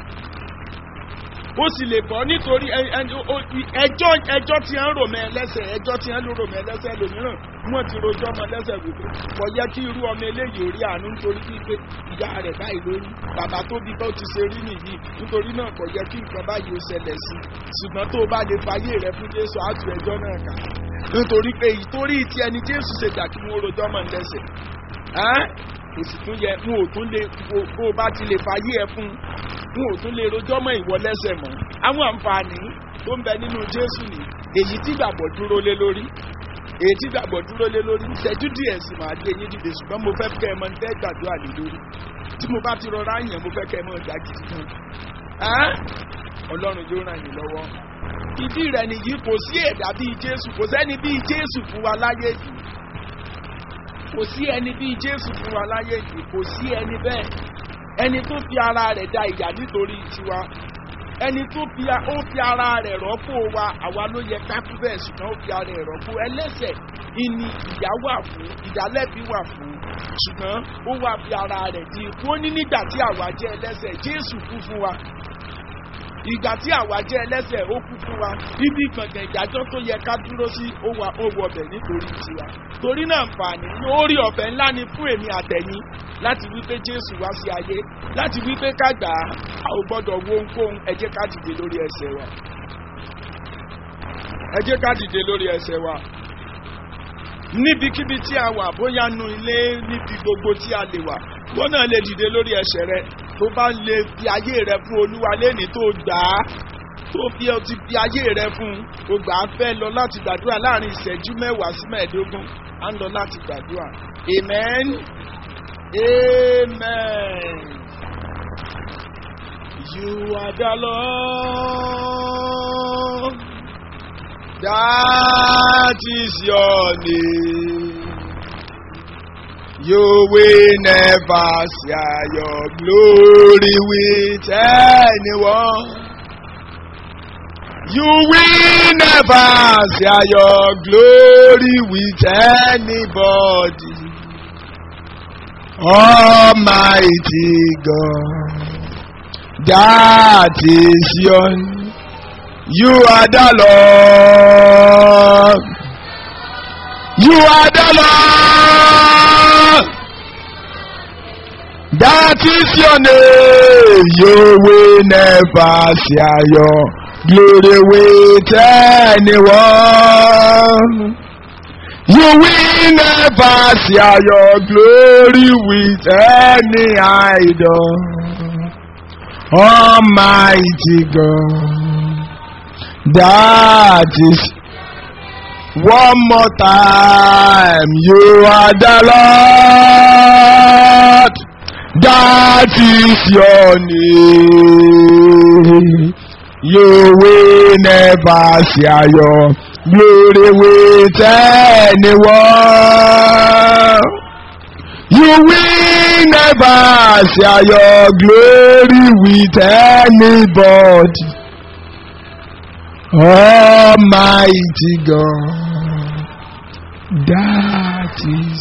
ó sì lè bọ́ nítorí ẹ- ẹ- ó- ẹjọ́ ẹjọ́ tí ń rò mọ́ ẹlẹ́sẹ̀ ẹjọ́ tí ń rò mọ́ ẹlẹ́sẹ̀ lòmíràn wọ́n ti rojọ́ ọmọ ẹlẹ́sẹ̀ wípé kò yẹ kí irú ọmọ eléyìí orí àánú nítorí wípé ìyá rẹ̀ báyìí lórí bàbá tó bí bá ó ti ṣe rí nìyí nítorí náà kò yẹ kí nǹkan báyìí ó ṣẹlẹ̀ sí i ṣùgbọ́n tó o bá lè fayé rẹ fún jésù á tu ẹjọ́ náà kà nítorí pé ìtorí ti ẹni jésù ṣe dà kí wọ́n rojọ́ ọmọ ẹlẹ́sẹ̀ ẹ́ kò sì tún yẹ wọn ò tún lè bó bó o bá ti lè fayé ẹ fún wọn ò tún lè rojọ́ mọ́ ìwọ lẹ́sẹ̀ mọ́ àwọn àǹfààní tó ń bẹ nínú jésù ni èyí tí gbàgbọ́ dúró lé lórí èyí tí gbàgbọ́ dúró lé lórí ìṣẹ́jú díẹ̀ sì máa gbé yín dìde ṣùgbọ́n mo fẹ́ kẹ́ ẹ mọ tẹ́ gbàdúrà lé lórí tí mo bá ti rọra yàn mo fẹ́ kẹ́ ẹ mọ ìjà gidi kan Ẹ́? ọlọ́run yóò ràn yín lọ́wọ́ ìdí rẹ̀ nìyí kò sí ẹ̀dá bíi jésù kò sẹ́ni bíi jésù fún wa láyé yìí kò sí ẹni bíi jésù fún wa láyé yìí kò sí ẹni bẹ́ẹ̀ ẹni tó fi ara rẹ̀ da ìyà nítorí tiwa ẹni tó fi a- ó fi ara rẹ̀ rọ́pò wa àwa ló yẹ ká kú bẹ́ẹ̀ ṣùgbọ́n ó fi ara rẹ̀ rọ́pò ẹlẹ́sẹ̀ ìní ìyà wà fún ìdálẹ́bi wà fún ṣùgbọ́n ó wà fi ara rẹ̀ di ikú ó ní nígbà tí àwa jẹ́ ẹlẹ́sẹ̀ jésù kú fún wa ìgbà tí àwa jẹ́ ẹlẹ́sẹ̀ ó kú fún wa ibi gbọ̀ngàn ìdájọ́ tó yẹ ká dúró sí ó wà ó wọ ọbẹ̀ nítorí tiwa torí náà nfààní lórí ọ̀fẹ́ ńlá ni fún èmi àtẹ̀yìn láti wípé jésù wá sí ayé láti wípé ká gbà á a ò gbọ́dọ̀ wo ohunkóhun ẹ jẹ́ ká dìde lórí ẹsẹ̀ wa ẹ jẹ́ ká dìde lórí ẹsẹ̀ wa níbikíbi tí a wà bóyá nu ilé níbi gbogbo tí a lè wà wọn náà lè dìde lórí ẹsẹ̀ rẹ tó bá lè fi ayé rẹ fún olúwa lẹ́ni tó gbà á tó fi ọ ti fi ayé rẹ fún un o gbà á fẹ́ lọ láti gbàdúrà láàrin ìṣẹ́jú mẹ́wàá sí mẹ́ẹ̀ẹ́dógún á ń lọ láti gbàdúrà amen amen you are the lord that is your name. You will never share your glory with anyone. You will never share your glory with anybody. Almighty God, that is your name. You are the Lord. You are the Lord. That is your name. You will never share your glory with anyone. You will never share your glory with any idol. Almighty God. That is one more time. You are the Lord. That is your name. You will never share your glory with anyone. You will never share your glory with anybody. Almighty God, that is.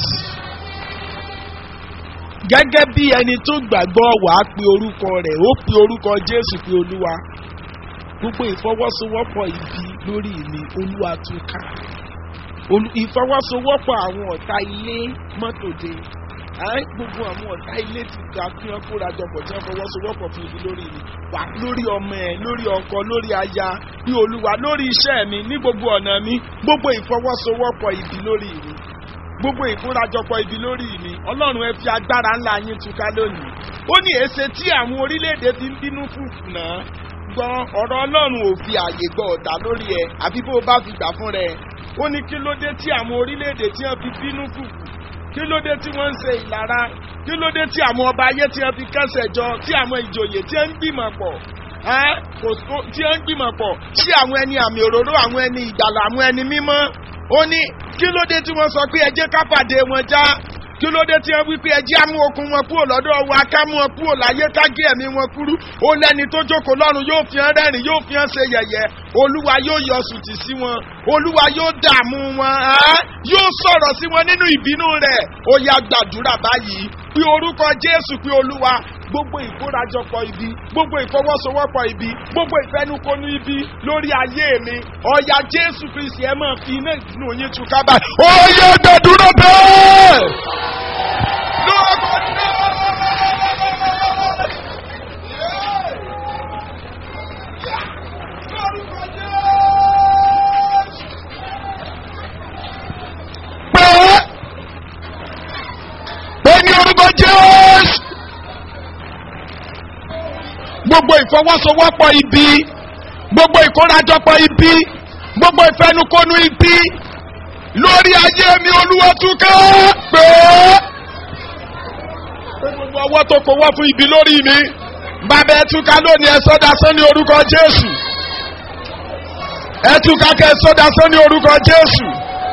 Gẹ́gẹ́ bí ẹni tó gbàgbọ́ wàá pe orúkọ rẹ̀, ó pe orúkọ Jésù pé Olúwa. Gbogbo ìfọwọ́sowọ́pọ̀ ibi lórí mi, Olúwa tún ká. Olú- Ìfọwọ́sowọ́pọ̀ àwọn ọ̀tá ilé mọ́tòde. Ẹ́ gbogbo àwọn ọ̀tá ilé ti gbà kí wọ́n kóra jọpọ̀ tí wọ́n fọwọ́sowọ́pọ̀ fún ibi lórí mi. Wà lórí ọmọ ẹ̀, lórí ọkọ, lórí aya, bí Olúwa, lórí iṣẹ́ mi, ní gbogbo ọ̀nà mi, gbogbo ìfọwọ́sowọ́pọ̀ ibi lórí mi gbogbo ìkórajọpọ̀ ibi lórí mi ọlọ́run ẹ fi agbára ńlá yín túká lónìí ó ní èsè tí àwọn orílẹ̀-èdè fi ń bínú fùfù náà gbọ́n ọ̀rọ̀ ọlọ́run ò fi àyè gbọ́ ọ̀tá lórí ẹ àbí bó o bá fi gbà fún rẹ ó ní kí ló dé tí àwọn orílẹ̀-èdè tí wọ́n fi bínú fùfù kí ló dé tí wọ́n ń ṣe ìlara kí ló dé tí àwọn ọba ayé tí wọ́n fi kẹ́sẹ̀ jọ tí àwọn ìjòyè tí wọ́n ń gbìmọ̀ pọ̀ ẹ́ kò tó tí wọ́n ń gbìmọ̀ pọ̀ sí àwọn ẹni àmì òróró àwọn ẹni ìgbàlà àwọn ẹni mímọ́ ó ní kí ló dé tí wọ́n sọ pé ẹ jẹ́ ká pàdé wọn já kí ló dé tí wọ́n wí pé ẹ jẹ́ àmú okun wọn kúrò lọ́dọ̀ wa ká mú wọn kúrò láyé ká gé ẹ̀mí wọn kúrú ó lẹ́ni tó jókòó lọ́run yóò fi hàn rẹ́rìn yóò fi hàn ṣe yẹ̀yẹ́ olúwa yóò yọ sùtì sí wọn olúwa yóò dààmú wọn ẹ́ yóò sọ̀rọ̀ sí wọn nínú ìbínú rẹ̀ ó yá gbàdúrà báyìí pé orúkọ jésù pé olúwa gbogbo ìkórajọpọ̀ ibi gbogbo ìfọwọ́sowọ́pọ̀ ibi gbogbo ìfẹnukonu ibi lórí ayé mi ọ̀yà jésù kristi ẹ máa fi iná ìdùnnú yín tu kábà. ó yẹ gbàdúrà bẹ́ẹ̀. lórúkọ pé pé ní orúkọ jésù gbogbo ìfọwọ́sowọ́pọ̀ ibi gbogbo ìkórajọpọ̀ ibi gbogbo ìfẹnukonu ibi lórí ayé mi olúwa túká pé pé gbogbo ọwọ́ tó kówọ́ fún ibi lórí mi bàbá ẹ túká lónìí ẹ sọ́dá sán ní orúkọ jésù ẹ túká kẹ ẹ sọ́dá sán ní orúkọ jésù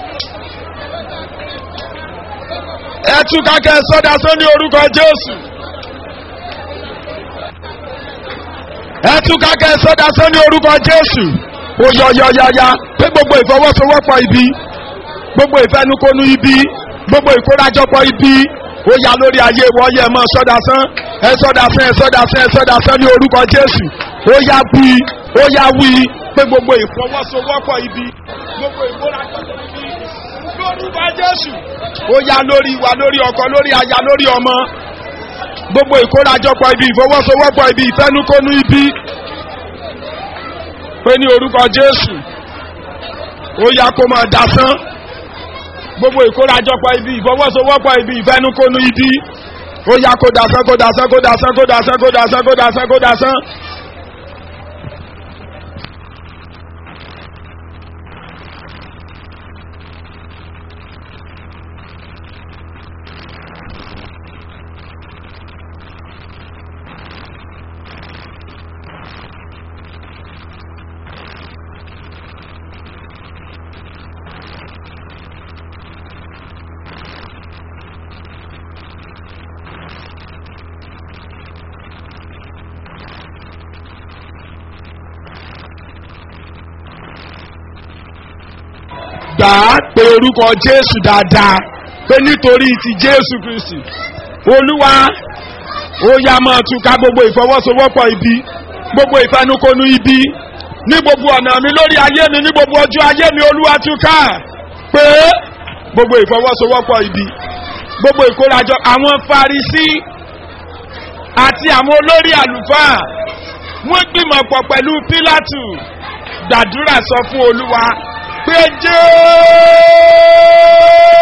ẹ túká kẹ ẹ sọ́dá sán ní orúkọ jésù. ẹ túká kẹ ẹ sọdá sọ ní orúkọ jésù ó yọ yọ ya ya pé gbogbo ìfọwọ́sowọ́pọ̀ ibi gbogbo ìfẹnukonu ibi gbogbo ìkórajọpọ̀ ibi ó ya lórí ayé wọ́n yẹ mọ́ sọdá sán ẹ sọdá sán ẹ sọdá sán ẹ sọdá sán ní orúkọ jésù ó ya wí ó ya wí pé gbogbo ìfọwọ́sowọ́pọ̀ ibi gbogbo ìkórajọpọ̀ ibi lórúkọ jésù ó ya lórí wa lórí ọkọ lórí aya lórí ọmọ gbogbo ìkórajọpọ̀ ibi ìfọwọ́sowọ́pọ̀ ibi ìfẹnukonu ibi pé ní orúkọ jésù ó yá kó máa dasán gbogbo ìkórajọpọ̀ ibi ìfọwọ́sowọ́pọ̀ ibi ìfẹnukonu ibi ó yá kó dasán kó dasán kó dasán kó dasán kó dasán kó dasán kó dasán. gbà á pé orúkọ jésù dáadáa pé nítorí ti jésù kristi olúwa ó yá máa túká gbogbo ìfọwọ́sowọ́pọ̀ ibi gbogbo ìfẹnukonu ibi ní gbogbo ọ̀nà mi lórí ayé mi ní gbogbo ọjọ́ ayé mi olúwa túká pé gbogbo ìfọwọ́sowọ́pọ̀ ibi gbogbo ìkórajọ àwọn farisí àti àwọn olórí àlùfáà wọ́n gbìmọ̀ pọ̀ pẹ̀lú pílátù gbàdúrà sọ fún olúwa pé jẹ́